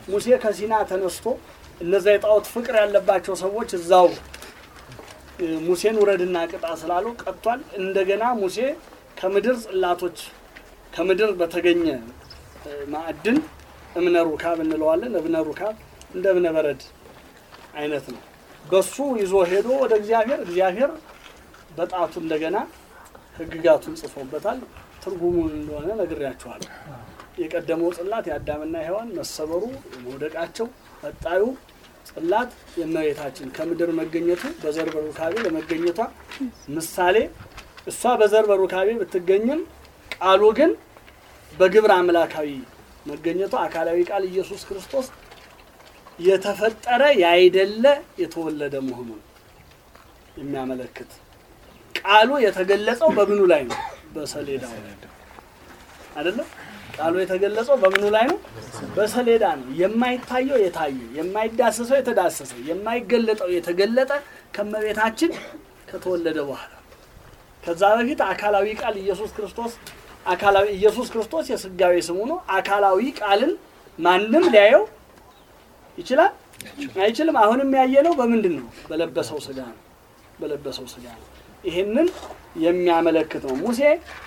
ሙሴ ከሲና ተነስቶ እነዛ የጣዖት ፍቅር ያለባቸው ሰዎች እዛው እ፣ ሙሴን ውረድና ቅጣ ስላለው ቀጥቷል። እንደገና ሙሴ ከምድር ጽላቶች ከምድር በተገኘ እ፣ ማዕድን እብነ ሩካብ እንለዋለን። እብነ ሩካብ እንደ እብነ በረድ አይነት ነው። በሱ ይዞ ሄዶ ወደ እግዚአብሔር እግዚአብሔር በጣቱ እንደገና ሕግጋቱን ጽፎበታል። ትርጉሙን እንደሆነ ነግሬያችኋለሁ። የቀደመው ጽላት የአዳምና ሔዋን መሰበሩ መውደቃቸው፣ ቀጣዩ ጽላት የእመቤታችን ከምድር መገኘቱ በዘር በሩካቤ ለመገኘቷ ምሳሌ እሷ በዘር በሩካቤ ብትገኝም ቃሉ ግን በግብር አምላካዊ መገኘቱ አካላዊ ቃል ኢየሱስ ክርስቶስ የተፈጠረ ያይደለ የተወለደ መሆኑን የሚያመለክት ቃሉ የተገለጸው በምኑ ላይ ነው? በሰሌዳው ላይ አይደለም። ቃሉ የተገለጸው በምኑ ላይ ነው? በሰሌዳ ነው። የማይታየው የታየ፣ የማይዳሰሰው የተዳሰሰ፣ የማይገለጠው የተገለጠ ከመቤታችን ከተወለደ በኋላ ከዛ በፊት አካላዊ ቃል ኢየሱስ ክርስቶስ አካላዊ ኢየሱስ ክርስቶስ የስጋዊ ስሙ ነው። አካላዊ ቃልን ማንም ሊያየው ይችላል አይችልም? አሁንም ያየነው በምንድን ነው? በለበሰው ስጋ ነው። በለበሰው ስጋ ነው። ይህንን የሚያመለክት ነው። ሙሴ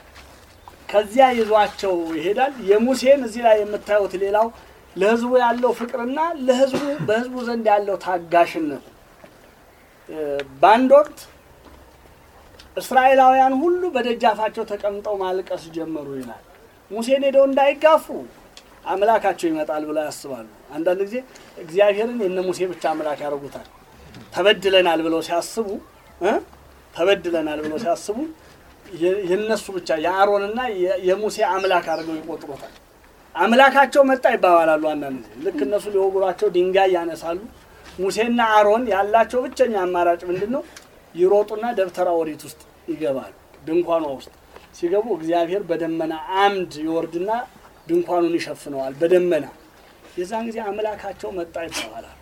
ከዚያ ይዟቸው ይሄዳል። የሙሴን እዚህ ላይ የምታዩት ሌላው ለሕዝቡ ያለው ፍቅርና ለሕዝቡ በሕዝቡ ዘንድ ያለው ታጋሽነት እ፣ በአንድ ወቅት እስራኤላውያን ሁሉ በደጃፋቸው ተቀምጠው ማልቀስ ጀመሩ ይላል። ሙሴን ሄደው እንዳይጋፉ አምላካቸው ይመጣል ብለው ያስባሉ። አንዳንድ ጊዜ እግዚአብሔርን የነ ሙሴ ብቻ አምላክ ያደርጉታል። ተበድለናል ብለው ሲያስቡ እ ተበድለናል ብለው ሲያስቡ የ- የነሱ ብቻ የአሮንና የ- የሙሴ አምላክ አድርገው ይቆጥሩታል። አምላካቸው መጣ ይባባላሉ። አንዳንድ ጊዜ ልክ እነሱ ሊወጉሯቸው ድንጋይ ያነሳሉ። ሙሴና አሮን ያላቸው ብቸኛ አማራጭ ምንድን ነው? ይሮጡና ደብተራ ኦሪት ውስጥ ይገባሉ። ድንኳኗ ውስጥ ሲገቡ እግዚአብሔር በደመና አምድ ይወርድና ድንኳኑን ይሸፍነዋል በደመና የዛን ጊዜ አምላካቸው መጣ ይባባላል።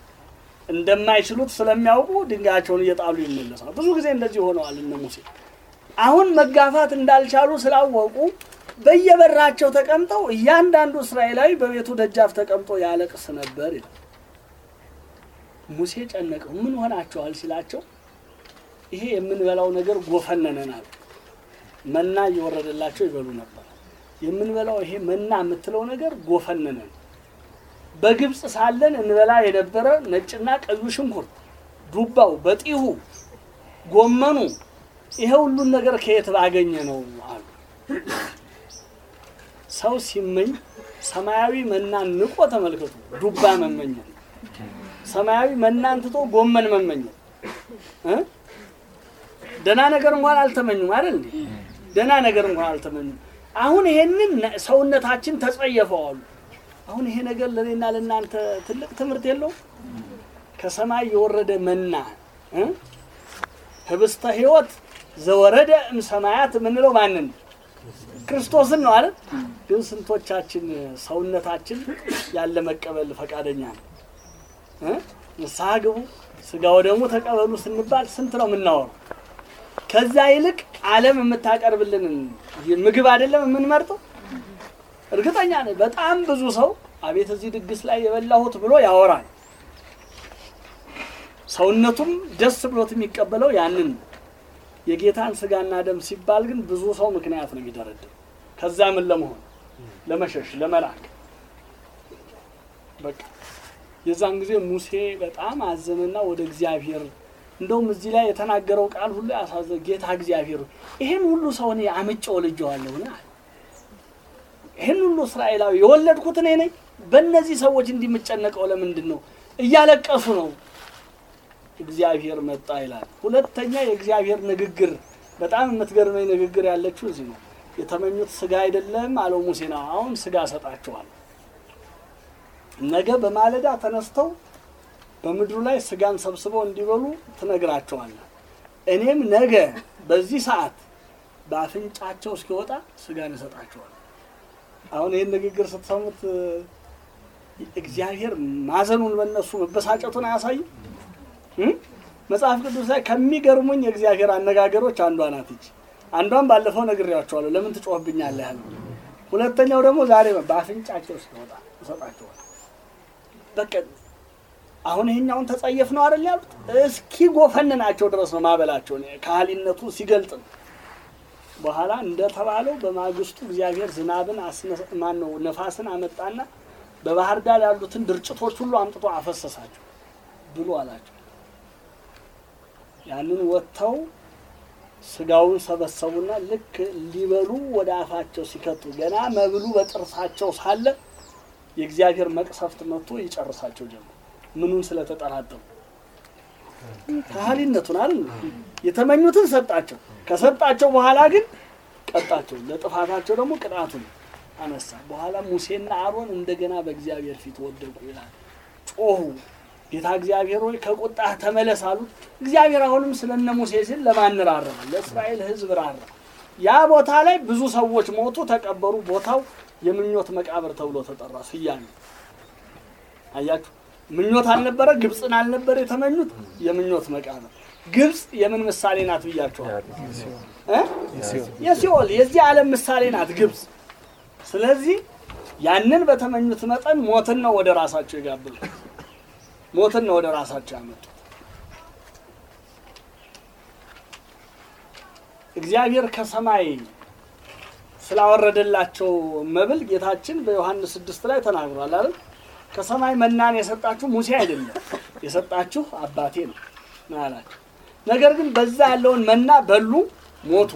እንደማይችሉት ስለሚያውቁ ድንጋያቸውን እየጣሉ ይመለሳሉ። ብዙ ጊዜ እንደዚህ ሆነዋል እነ ሙሴ። አሁን መጋፋት እንዳልቻሉ ስላወቁ በየበራቸው ተቀምጠው እያንዳንዱ እስራኤላዊ በቤቱ ደጃፍ ተቀምጦ ያለቅስ ነበር ይላል። ሙሴ ጨነቀው። ምን ሆናቸዋል ሲላቸው ይሄ የምንበላው ነገር ጎፈነነን አሉ። መና እየወረደላቸው ይበሉ ነበር። የምንበላው ይሄ መና የምትለው ነገር ጎፈነነን። በግብፅ ሳለን እንበላ የነበረ ነጭና ቀዩ ሽንኩርት፣ ዱባው፣ በጢሁ፣ ጎመኑ ይሄ ሁሉን ነገር ከየት ባገኘ ነው አሉ። ሰው ሲመኝ ሰማያዊ መናን ንቆ ተመልከቱ። ዱባ መመኘት፣ ሰማያዊ መናን ትቶ ጎመን መመኘት እ ደህና ነገር እንኳን አልተመኙም አይደል እንዴ? ደህና ነገር እንኳን አልተመኙም። አሁን ይሄንን ነ- ሰውነታችን ተጸየፈዋሉ። አሁን ይሄ ነገር ለእኔና ለእናንተ ትልቅ ትምህርት የለው? ከሰማይ የወረደ መና እ? ህብስተ ሕይወት ዘወረደ እም ሰማያት የምንለው ማንን ነው? ክርስቶስን ነው አይደል? ግን ስንቶቻችን ሰውነታችን ያለ መቀበል ፈቃደኛ ነው? እ? ንስሐ ግቡ ስጋ ወደሙ ተቀበሉ ስንባል ስንት ነው የምናወራው? ከዛ ይልቅ ዓለም የምታቀርብልንን ምግብ አይደለም የምንመርጠው። እርግጠኛ ነኝ በጣም ብዙ ሰው አቤት እዚህ ድግስ ላይ የበላሁት ብሎ ያወራል። ሰውነቱም ደስ ብሎት የሚቀበለው ያንን ነው። የጌታን ስጋና ደም ሲባል ግን ብዙ ሰው ምክንያት ነው የሚደረድር። ከዛ ምን ለመሆን ለመሸሽ፣ ለመላክ በቃ የዛን ጊዜ ሙሴ በጣም አዘነና ወደ እግዚአብሔር እንደውም እዚህ ላይ የተናገረው ቃል ሁሉ ያሳዘ ጌታ እግዚአብሔር ሆይ፣ ይህን ሁሉ ሰው እኔ አምጬ ወልጄዋለሁና አለ። ይህን ሁሉ እስራኤላዊ የወለድኩት እኔ ነኝ። በእነዚህ ሰዎች እንዲህ የምጨነቀው ለምንድን ነው? እያለቀሱ ነው። እግዚአብሔር መጣ ይላል። ሁለተኛ የእግዚአብሔር ንግግር በጣም የምትገርመኝ ንግግር ያለችው እዚህ ነው። የተመኙት ስጋ አይደለም አለው ሙሴ ነው። አሁን ስጋ እሰጣቸዋለሁ። ነገ በማለዳ ተነስተው በምድሩ ላይ ስጋን ሰብስበው እንዲበሉ ትነግራቸዋለህ። እኔም ነገ በዚህ ሰዓት በአፍንጫቸው እስኪወጣ ስጋን እሰጣቸዋለሁ። አሁን ይህን ንግግር ስትሰሙት እ፣ እግዚአብሔር ማዘኑን በእነሱ መበሳጨቱን አያሳይም? እ? መጽሐፍ ቅዱስ ላይ ከሚገርሙኝ የእግዚአብሔር አነጋገሮች አንዷ ናት ይች። አንዷን ባለፈው ነግሬያቸዋለሁ። ለምን ትጮህብኛለህ ያለው። ሁለተኛው ደግሞ ዛሬ በአፍንጫቸው እስኪወጣ እሰጣቸዋለሁ። በቃ አሁን ይሄኛውን ተጸየፍ ነው አይደል ያሉት። እስኪ ጎፈንናቸው ድረስ ነው ማበላቸው ካህሊነቱ ሲገልጥ ነው። በኋላ እንደተባለው በማግስቱ እግዚአብሔር ዝናብን ማን ነው ነፋስን አመጣና በባህር ዳር ያሉትን ድርጭቶች ሁሉ አምጥቶ አፈሰሳቸው ብሎ አላቸው። ያንን ወጥተው ስጋውን ሰበሰቡና ልክ ሊበሉ ወደ አፋቸው ሲከቱ ገና መብሉ በጥርሳቸው ሳለ የእግዚአብሔር መቅሰፍት መጥቶ ይጨርሳቸው ጀመር። ምኑን ስለተጠራጠሩ ካህሊነቱን አይደል የተመኙትን ሰጣቸው። ከሰጣቸው በኋላ ግን ቀጣቸው። ለጥፋታቸው ደግሞ ቅጣቱን አነሳ። በኋላ ሙሴና አሮን እንደገና በእግዚአብሔር ፊት ወደቁ ይላል። ጮሁ። ጌታ እግዚአብሔር ሆይ ከቁጣህ ተመለስ አሉት። እግዚአብሔር አሁንም ስለነ ሙሴ ሲል ለማን ራራ? ለእስራኤል ሕዝብ ራራ። ያ ቦታ ላይ ብዙ ሰዎች ሞቱ፣ ተቀበሩ። ቦታው የምኞት መቃብር ተብሎ ተጠራ። ስያሜ አያችሁ። ምኞት አልነበረ፣ ግብፅን አልነበረ የተመኙት፣ የምኞት መቃብር። ግብፅ የምን ምሳሌ ናት ብያችኋል? እ የሲኦል የዚህ ዓለም ምሳሌ ናት ግብፅ። ስለዚህ ያንን በተመኙት መጠን ሞትን ነው ወደ ራሳቸው የጋበዙ ሞትን ነው ወደ ራሳቸው ያመጡት። እግዚአብሔር ከሰማይ ስላወረደላቸው መብል ጌታችን በዮሐንስ ስድስት ላይ ተናግሯል አይደል? ከሰማይ መናን የሰጣችሁ ሙሴ አይደለም የሰጣችሁ አባቴ ነው ነው ያላቸው። ነገር ግን በዛ ያለውን መና በሉ፣ ሞቱ።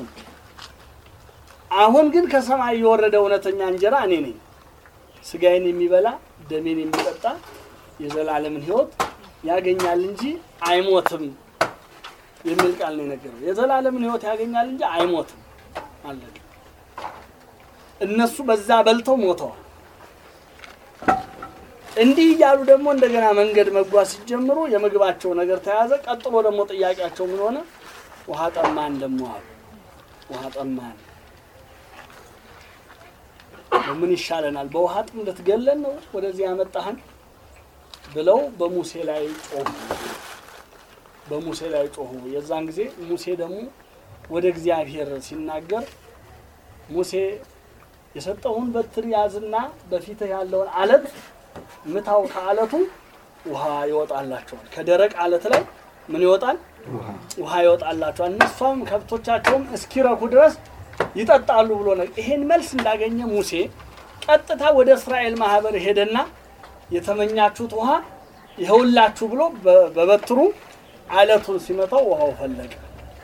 አሁን ግን ከሰማይ የወረደ እውነተኛ እንጀራ እኔ ነኝ። ስጋዬን የሚበላ ደሜን የሚጠጣ የዘላለምን ሕይወት ያገኛል እንጂ አይሞትም የሚል ቃል ነው የነገረው። የዘላለምን ሕይወት ያገኛል እንጂ አይሞትም አለቀ። እነሱ በዛ በልተው ሞተዋል። እንዲህ እያሉ ደግሞ እንደገና መንገድ መጓዝ ሲጀምሩ የምግባቸው ነገር ተያዘ። ቀጥሎ ደግሞ ጥያቄያቸው ምን ሆነ? ውሃ ጠማን ደግሞ አሉ። ውሃ ጠማን፣ ምን ይሻለናል? በውሃ ጥም ልትገለን ነው ወደዚህ ያመጣህን ብለው በሙሴ ላይ ጮሁ። በሙሴ ላይ ጮሁ። የዛን ጊዜ ሙሴ ደግሞ ወደ እግዚአብሔር ሲናገር ሙሴ የሰጠውን በትር ያዝና በፊትህ ያለውን አለት ምታው፣ ከአለቱ ውሃ ይወጣላቸዋል። ከደረቅ አለት ላይ ምን ይወጣል? ውሃ ይወጣላቸዋል። እነሷም ከብቶቻቸውም እስኪረኩ ድረስ ይጠጣሉ ብሎ ነው። ይሄን መልስ እንዳገኘ ሙሴ ቀጥታ ወደ እስራኤል ማህበር ሄደና የተመኛችሁት ውሃ ይኸውላችሁ ብሎ በበትሩ አለቱን ሲመታው ውሃው ፈለቀ።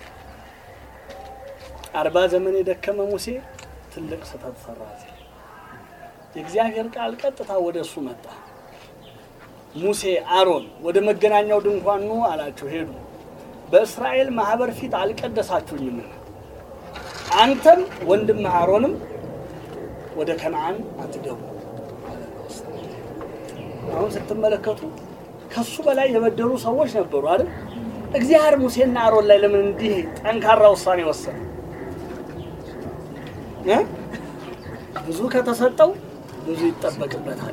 አርባ ዘመን የደከመ ሙሴ ትልቅ ስህተት ሰራ። የእግዚአብሔር ቃል ቀጥታ ወደ እሱ መጣ። ሙሴ አሮን ወደ መገናኛው ድንኳን ኑ አላቸው። ሄዱ። በእስራኤል ማህበር ፊት አልቀደሳችሁኝም፣ አንተም ወንድምህ አሮንም ወደ ከነዓን አትገቡ። አሁን ስትመለከቱ ከሱ በላይ የበደሉ ሰዎች ነበሩ አይደል? እግዚአብሔር ሙሴና አሮን ላይ ለምን እንዲህ ጠንካራ ውሳኔ ወሰነ? ብዙ ከተሰጠው ብዙ ይጠበቅበታል።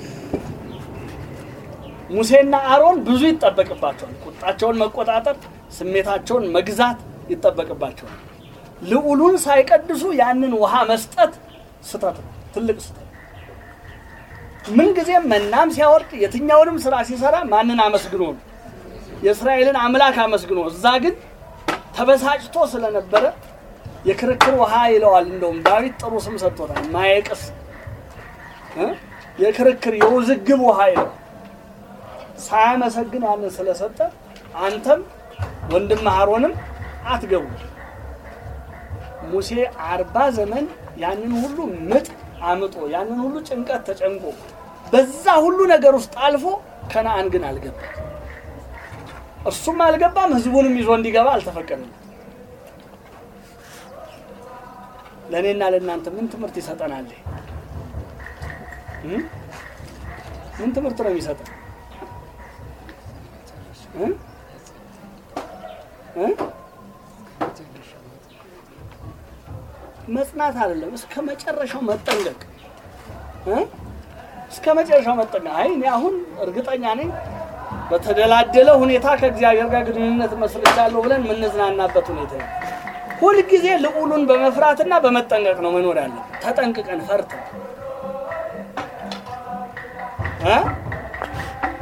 ሙሴና አሮን ብዙ ይጠበቅባቸዋል። ቁጣቸውን መቆጣጠር፣ ስሜታቸውን መግዛት ይጠበቅባቸዋል። ልዑሉን ሳይቀድሱ ያንን ውሃ መስጠት ስተት ነው፣ ትልቅ ስተት። ምንጊዜም መናም ሲያወርድ የትኛውንም ስራ ሲሰራ ማንን አመስግኖ ነው? የእስራኤልን አምላክ አመስግኖ። እዛ ግን ተበሳጭቶ ስለነበረ የክርክር ውሃ ይለዋል። እንደውም ዳዊት ጥሩ ስም ሰጥቶታል። ማየቅስ የክርክር የውዝግብ ውሃ ይለዋል። ሳያመሰግን ያንን ስለሰጠ አንተም ወንድም አሮንም አትገቡ። ሙሴ አርባ ዘመን ያንን ሁሉ ምጥ አምጦ ያንን ሁሉ ጭንቀት ተጨንቆ በዛ ሁሉ ነገር ውስጥ አልፎ ከነአን ግን አልገባም። እሱም አልገባም፣ ህዝቡንም ይዞ እንዲገባ አልተፈቀደም። ለእኔና ለእናንተ ምን ትምህርት ይሰጠናል? ምን ትምህርት ነው የሚሰጠን? መጽናት አይደለም፣ እስከ መጨረሻው መጠንቀቅ፣ እስከ መጨረሻው መጠንቀቅ። አይ እኔ አሁን እርግጠኛ ነኝ በተደላደለ ሁኔታ ከእግዚአብሔር ጋር ግንኙነት መስርቻለሁ ብለን የምንዝናናበት ሁኔታ ነው። ሁልጊዜ ልዑሉን በመፍራትና በመጠንቀቅ ነው መኖር ያለን። ተጠንቅቀን ፈርተን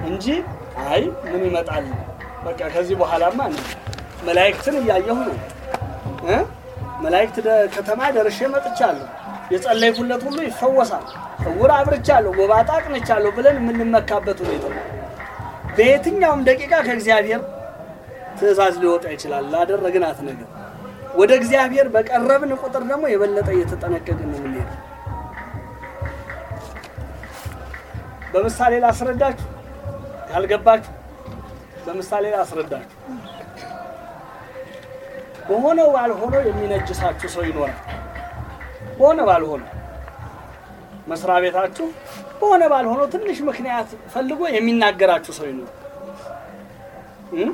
እንጂ አይ ምን ይመጣል በቃ ከዚህ በኋላማ ነው መላእክትን እያየሁ ነው እ መላእክት ደ- ከተማ ደርሼ መጥቻለሁ። የጸለይኩለት ሁሉ ይፈወሳል። እውር አብርቻለሁ፣ ጎባጣ አቅንቻለሁ ብለን የምንመካበት ሁኔታ ነው። በየትኛውም ደቂቃ ከእግዚአብሔር ትእዛዝ ሊወጣ ይችላል። ላደረግናት ነገር ወደ እግዚአብሔር በቀረብን ቁጥር ደግሞ የበለጠ እየተጠነቀቅን ነው የምንሄደው። በምሳሌ ላስረዳችሁ፣ ያልገባችሁ በምሳሌ ላስረዳችሁ። በሆነው ባልሆነው የሚነጅሳችሁ ሰው ይኖራል። በሆነ ባልሆነው መስሪያ ቤታችሁ በሆነ ባልሆነው ትንሽ ምክንያት ፈልጎ የሚናገራችሁ ሰው ይኖራል። እም?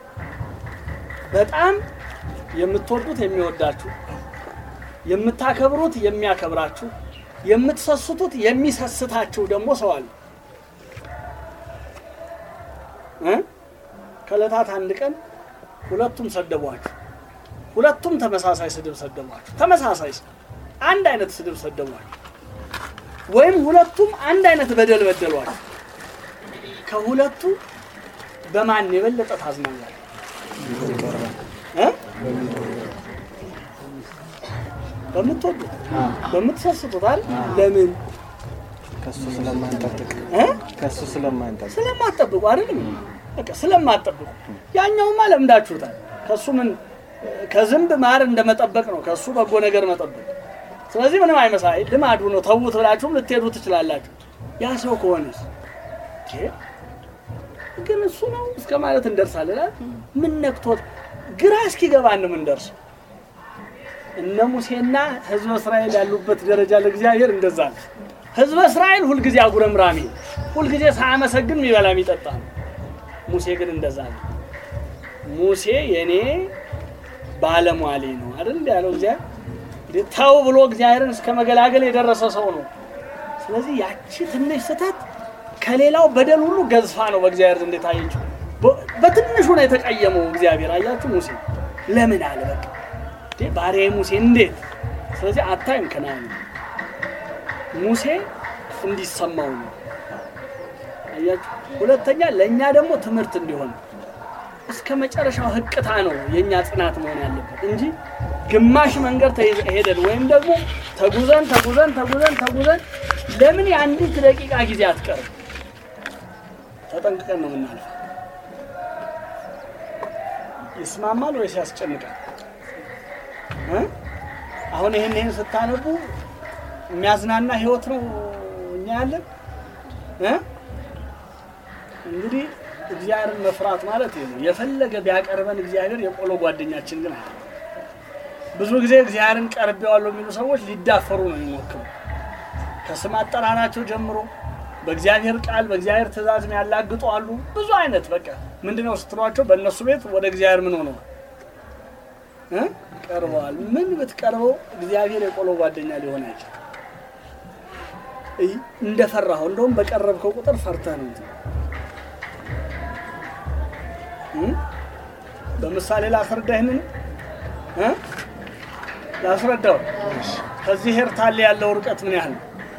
በጣም የምትወዱት የሚወዳችሁ፣ የምታከብሩት የሚያከብራችሁ፣ የምትሰስቱት የሚሰስታችሁ ደግሞ ሰው አለ። እ? ከዕለታት አንድ ቀን ሁለቱም ሰደቧችሁ። ሁለቱም ተመሳሳይ ስድብ ሰደቧችሁ። ተመሳሳይ ስድብ፣ አንድ አይነት ስድብ ሰደቧችሁ። ወይም ሁለቱም አንድ አይነት በደል በደሏችሁ። ከሁለቱ በማን የበለጠ ታዝናላችሁ? እ? በምትወዱት በምትሰስቱት አይደል? ለምን ከሱ ስለማንጠብቅ እ? ከሱ ስለማንጠብቅ ስለማትጠብቁ አይደለም በቃ ስለማትጠብቁ ያኛውማ ለምዳችሁታል ከሱ ምን ከዝንብ ማር እንደመጠበቅ ነው ከሱ በጎ ነገር መጠበቅ ስለዚህ ምንም አይመሳይ ልማዱ ነው ተዉት ብላችሁም ልትሄዱ ትችላላችሁ ያ ሰው ከሆነስ እንዴ፣ ግን እሱ ነው እስከ ማለት እንደርሳለን አይደል? ምን ነክቶት ግራ እስኪገባን ነው የምንደርሰው እነ ሙሴና ህዝበ እስራኤል ያሉበት ደረጃ ለእግዚአብሔር እንደዛ ነው ህዝበ እስራኤል ሁልጊዜ አጉረምራሚ ነው። ሁልጊዜ ሳያመሰግን የሚበላ የሚጠጣ ነው። ሙሴ ግን እንደዛ ነው። ሙሴ የኔ ባለሟሌ ነው አይደል እንዲ ያለው እግዚአብሔር እንዴ ተው ብሎ እግዚአብሔርን እስከ መገላገል የደረሰ ሰው ነው። ስለዚህ ያቺ ትንሽ ስህተት ከሌላው በደል ሁሉ ገዝፋ ነው በእግዚአብሔር ዘንድ የታየችው። በ- በትንሹ ነው የተቀየመው እግዚአብሔር። አያችሁ ሙሴ ለምን አለ በቃ እንዴ ባሪያዬ ሙሴ እንዴት። ስለዚህ አታይም ከናን ሙሴ እንዲሰማው ነው። አያችሁ። ሁለተኛ ለእኛ ደግሞ ትምህርት እንዲሆን እስከ መጨረሻው ህቅታ ነው የእኛ ጽናት መሆን ያለበት እንጂ ግማሽ መንገድ ተይዘ- ሄደን ወይም ደግሞ ተጉዘን ተጉዘን ተጉዘን ተጉዘን ለምን የአንዲት ደቂቃ ጊዜ አትቀርም? ተጠንቅቀን ነው የምናልፈው። ይስማማል ወይስ ያስጨንቃል? እ? አሁን ይህን ይህን ስታነቡ የሚያዝናና ህይወት ነው እኛ ያለን እ? እንግዲህ እግዚአብሔርን መፍራት ማለት ይሄ ነው። የፈለገ ቢያቀርበን እግዚአብሔር የቆሎ ጓደኛችን ግን አለ። ብዙ ጊዜ እግዚአብሔርን ቀርቤዋለሁ የሚሉ ሰዎች ሊዳፈሩ ነው የሚሞክሩ ከስም አጠራራቸው ጀምሮ በእግዚአብሔር ቃል በእግዚአብሔር ትእዛዝ ያላግጡ አሉ። ብዙ አይነት በቃ ምንድነው ስትሏቸው በእነሱ ቤት ወደ እግዚአብሔር ምን ሆነዋል እ? ቀርበዋል። ምን ብትቀርበው እግዚአብሔር የቆሎ ጓደኛ ሊሆን አይችል። እንደፈራኸው እንደውም በቀረብከው ቁጥር ፈርተህ ነው እንትን እ? በምሳሌ ላስረዳ ይህንን እ? ላስረዳው ከዚህ ኤርታሌ ያለው ርቀት ምን ያህል ነው?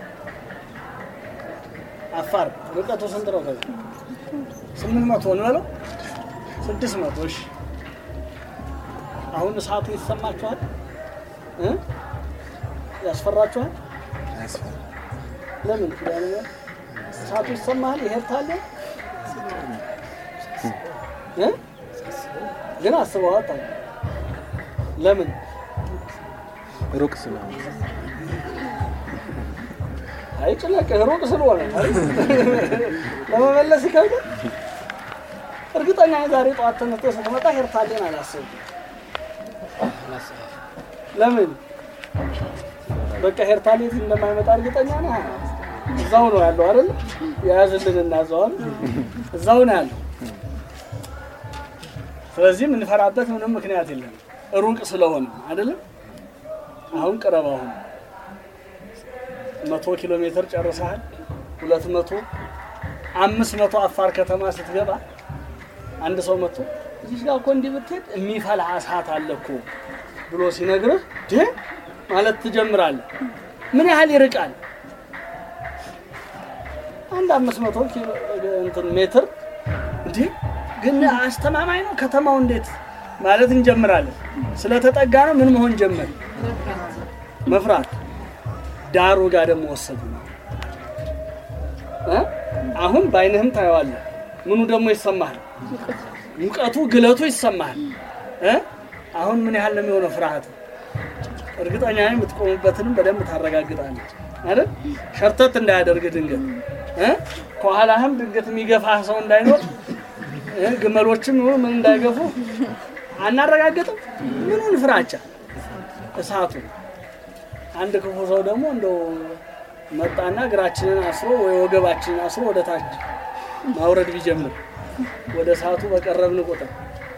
አፋር ርቀቱ ስንት ነው? ከዚህ ስምንት መቶ እንበለው ስድስት መቶ እሺ። አሁን እሳቱ ይሰማችኋል እ? ያስፈራችኋል? አያስፈራም። ለምን ኪዳነ ምሕረት እሳቱ ይሰማሃል? ይሄርታል እ? ግን አስበዋል። ታዲያ ለምን ሩቅ ስለሆነ አይ ጭነቅህ ሩቅ ስለሆነ አይደል? ለመመለስ ይከብዳል። እርግጠኛ ነኝ ዛሬ ጠዋት ተነስተህ ስትመጣ ሄርታሌን አላሰብኩም። ለምን በቃ ሄርታሌ እንደማይመጣ እርግጠኛ ነህ? እዛው ነው ያለው አይደል? የያዝልን እና እዛው አይደል? እዛው ነው ያለው። ስለዚህ የምንፈራበት ምንም ምክንያት የለም። ሩቅ ስለሆነ አይደለም። አሁን ቅረብ አሁን መቶ ኪሎ ሜትር ጨርሰሃል። ሁለት መቶ አምስት መቶ አፋር ከተማ ስትገባ አንድ ሰው መጥቶ እዚህ ጋር እኮ እንዲህ ብትሄድ የሚፈላ እሳት አለ እኮ ብሎ ሲነግርህ ድ ማለት ትጀምራለህ። ምን ያህል ይርቃል? አንድ አምስት መቶ ኪሎ እንትን ሜትር እንዲህ ግን አስተማማኝ ነው ከተማው እንዴት ማለት እንጀምራለን። ስለተጠጋ ነው ምን መሆን ጀመር መፍራት። ዳሩ ጋር ደግሞ ወሰዱ ነው እ? አሁን በአይንህም ታየዋለህ። ምኑ ደግሞ ይሰማሃል? ሙቀቱ ግለቱ ይሰማሃል እ? አሁን ምን ያህል ነው የሚሆነው ፍርሃት? እርግጠኛ ነኝ የምትቆምበትንም በደንብ ታረጋግጣለች አይደል? ሸርተት እንዳያደርግ ድንገት እ? ከኋላህም ድንገት የሚገፋህ ሰው እንዳይኖር እ? ግመሎችም ይሁን ምን እንዳይገፉ አናረጋግጥም። ምኑን ፍራቻ እሳቱ። አንድ ክፉ ሰው ደግሞ እንደው መጣና እግራችንን አስሮ ወይ ወገባችንን አስሮ ወደ ታች ማውረድ ቢጀምር ወደ እሳቱ በቀረብን ቁጥር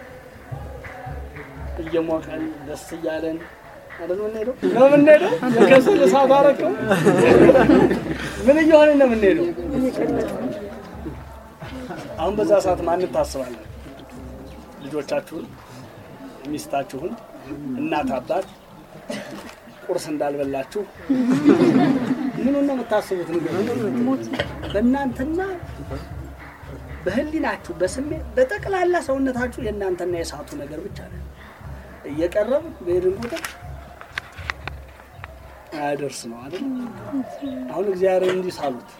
እየሞቀን ደስ እያለን አይደል የምንሄደው? ነው የምንሄደው። የከሰል እሳት አረከው ምን እየሆነ ነው የምንሄደው? አሁን በዛ ሰዓት ማንን ታስባለን? ልጆቻችሁን፣ ሚስታችሁን፣ እናት አባት ቁርስ እንዳልበላችሁ ምኑን ነው የምታስቡት? ንገሩኝ። በእናንተና በህሊናችሁ በስሜት በጠቅላላ ሰውነታችሁ የእናንተና የእሳቱ ነገር ብቻ ነው። እየቀረብ በሄድን ቁጥር አያደርስ ነው አይደል? አሁን እግዚአብሔር እንዲህ ሳሉት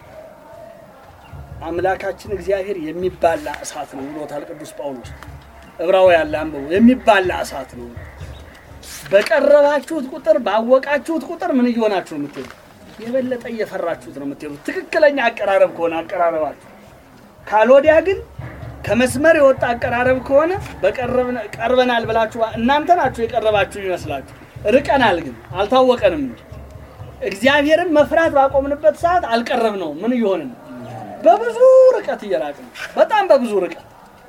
አምላካችን እግዚአብሔር የሚባላ እሳት ነው ብሎታል ቅዱስ ጳውሎስ። ዕብራውያን ላይ አንብቡ። የሚባላ እሳት ነው። በቀረባችሁት ቁጥር ባወቃችሁት ቁጥር ምን እየሆናችሁ ነው የምትሄዱ? የበለጠ እየፈራችሁት ነው የምትሄዱ። ትክክለኛ አቀራረብ ከሆነ አቀራረባችሁ፣ ካልወዲያ ግን ከመስመር የወጣ አቀራረብ ከሆነ በቀረብን- ቀርበናል ብላችሁ እናንተ ናችሁ የቀረባችሁ ይመስላችሁ። ርቀናል ግን አልታወቀንም እንጂ እግዚአብሔርን መፍራት ባቆምንበት ሰዓት አልቀረብ ነው። ምን እየሆንን ነው? በብዙ ርቀት እየራቅን ነው። በጣም በብዙ ርቀት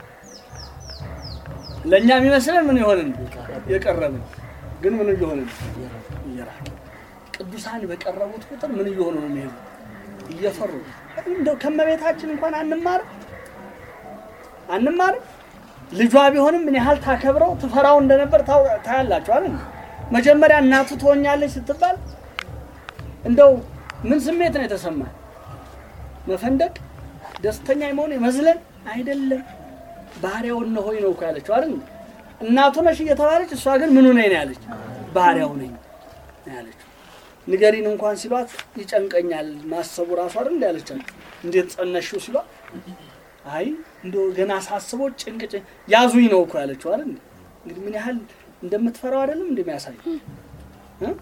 ለእኛ የሚመስለን ምን የሆንን የቀረብን ግን ምን እየሆንን እየራቅን። ቅዱሳን በቀረቡት ቁጥር ምን እየሆኑ ነው የሚሄዱ? እየፈሩ እንደው ከመቤታችን እንኳን አንማርም አንማርም። ልጇ ቢሆንም ምን ያህል ታከብረው ትፈራው እንደነበር ታው- ታያላችሁ አይደል? መጀመሪያ እናቱ ትሆኛለች ስትባል እንደው ምን ስሜት ነው የተሰማል? መፈንደቅ፣ ደስተኛ መሆን፣ መዝለን አይደለም። ባሪያው እነሆኝ ነው እኮ ያለችው አይደል? እናቱ ነሽ እየተባለች እሷ ግን ምኑ ነኝ ነው ያለች? ባሪያው ነኝ ነው ያለችው። ንገሪን እንኳን ሲሏት ይጨንቀኛል ማሰቡ ራሱ አይደል እንደ ያለቻቸው። እንዴት ጸነሽው ሲሏት አይ እንደው ገና ሳስበው ጭንቅ ጭንቅ ያዙኝ ነው እኮ ያለችው አይደል? እንግዲህ ምን ያህል እንደምትፈራው አይደለም እንደሚያሳይ እ?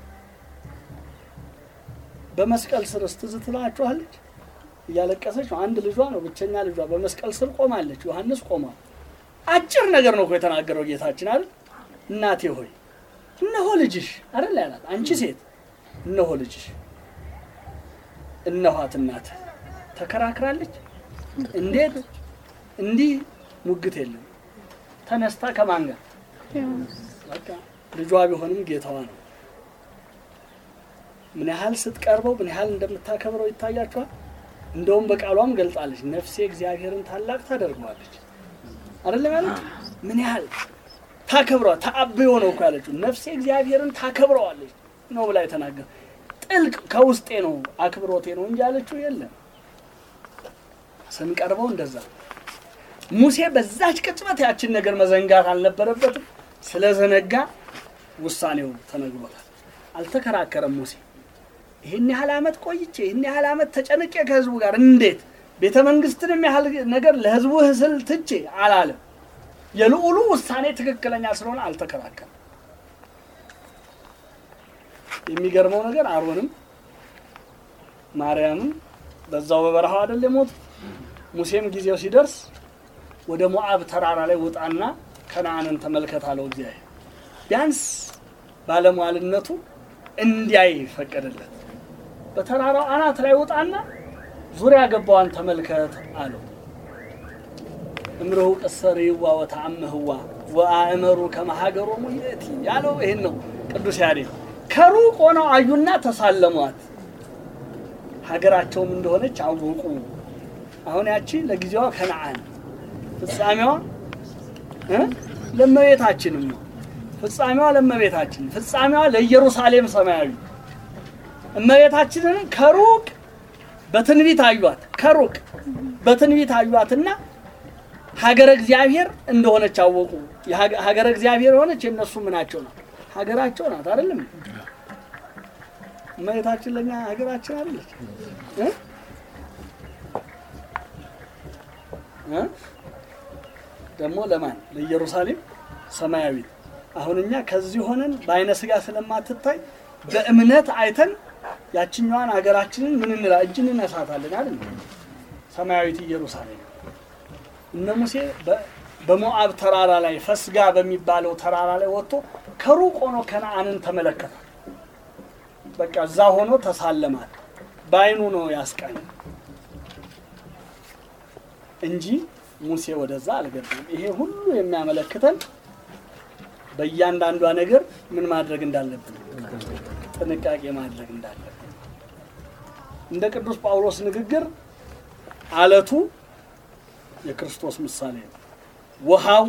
በመስቀል ስር ትዝ ትላችኋለች። እያለቀሰች ነው። አንድ ልጇ ነው ብቸኛ ልጇ በመስቀል ስር ቆማለች። ዮሐንስ ቆሟል። አጭር ነገር ነው እኮ የተናገረው ጌታችን አይደል? እናቴ ሆይ እነሆ ልጅሽ አይደል ያላት። አንቺ ሴት እነሆ ልጅሽ፣ እነኋት እናትህ። ተከራክራለች። እንዴት እንዲህ ሙግት የለም። ተነስታ ከማን ጋር በቃ ልጇ ቢሆንም ጌታዋ ነው። ምን ያህል ስትቀርበው ምን ያህል እንደምታከብረው ይታያችኋል። እንደውም በቃሏም ገልጣለች፣ ነፍሴ እግዚአብሔርን ታላቅ ታደርገዋለች አይደለም ያለች። ምን ያህል ታከብረዋ ተአብዮ ነው እኮ ያለችው። ነፍሴ እግዚአብሔርን ታከብረዋለች ነው ብላ የተናገረ ጥልቅ ከውስጤ ነው አክብሮቴ ነው እንጂ ያለችው የለም። ስንቀርበው እንደዛ ሙሴ በዛች ቅጽበት ያችን ነገር መዘንጋት አልነበረበትም። ስለዘነጋ ውሳኔው ተነግሮታል። አልተከራከረም ሙሴ። ይህን ያህል ዓመት ቆይቼ ይህን ያህል ዓመት ተጨንቄ ከህዝቡ ጋር እንዴት ቤተ መንግስትንም ያህል ነገር ለህዝቡ ስል ትቼ አላለም። የልዑሉ ውሳኔ ትክክለኛ ስለሆነ አልተከራከረም። የሚገርመው ነገር አሮንም ማርያምም በዛው በበረሃው አይደል የሞቱት። ሙሴም ጊዜው ሲደርስ ወደ ሞዓብ ተራራ ላይ ውጣና ከነአንን ተመልከት አለው እግዚአብሔር። ቢያንስ ባለሟልነቱ እንዲያይ ፈቀደለት። በተራራው አናት ላይ ውጣና ዙሪያ ገባዋን ተመልከት አለው። እምርሁ ቅሰሪዋ ወተአምህዋ ወአእመሩ ከመሀገሮሙ ይእቲ ያለው ይህን ነው። ቅዱስ ያሬድ ከሩቅ ሆነው አዩና ተሳለሟት፣ ሀገራቸውም እንደሆነች አወቁ። አሁን ያቺ ለጊዜዋ ከነአን ፍጻሜዋ እ ለእመቤታችንም ነው። ፍጻሜዋ ለእመቤታችን፣ ፍጻሜዋ ለኢየሩሳሌም ሰማያዊ። እመቤታችንን ከሩቅ በትንቢት አዩት። ከሩቅ በትንቢት አዩአትና ሀገረ እግዚአብሔር እንደሆነች አወቁ። የሀገ- ሀገረ እግዚአብሔር የሆነች የእነሱ ምናቸው ናት? ሀገራቸው ናት። አይደለም እመቤታችን ለእኛ ሀገራችን አይደለች እ? እ? ደግሞ ለማን ለኢየሩሳሌም ሰማያዊት። አሁን እኛ ከዚህ ሆነን በአይነ ስጋ ስለማትታይ በእምነት አይተን ያችኛዋን ሀገራችንን ምን እንላ እጅ እንነሳታለን አይደል? ሰማያዊት ኢየሩሳሌም እነ ሙሴ በ- በሞዓብ ተራራ ላይ ፈስጋ በሚባለው ተራራ ላይ ወጥቶ ከሩቅ ሆኖ ከነአንን ተመለከተ። በቃ እዛ ሆኖ ተሳለማል። በአይኑ ነው ያስቃኝ እንጂ ሙሴ ወደዛ አልገባም። ይሄ ሁሉ የሚያመለክተን በእያንዳንዷ ነገር ምን ማድረግ እንዳለብን ጥንቃቄ ማድረግ እንዳለብን እንደ ቅዱስ ጳውሎስ ንግግር አለቱ የክርስቶስ ምሳሌ ነው። ውሃው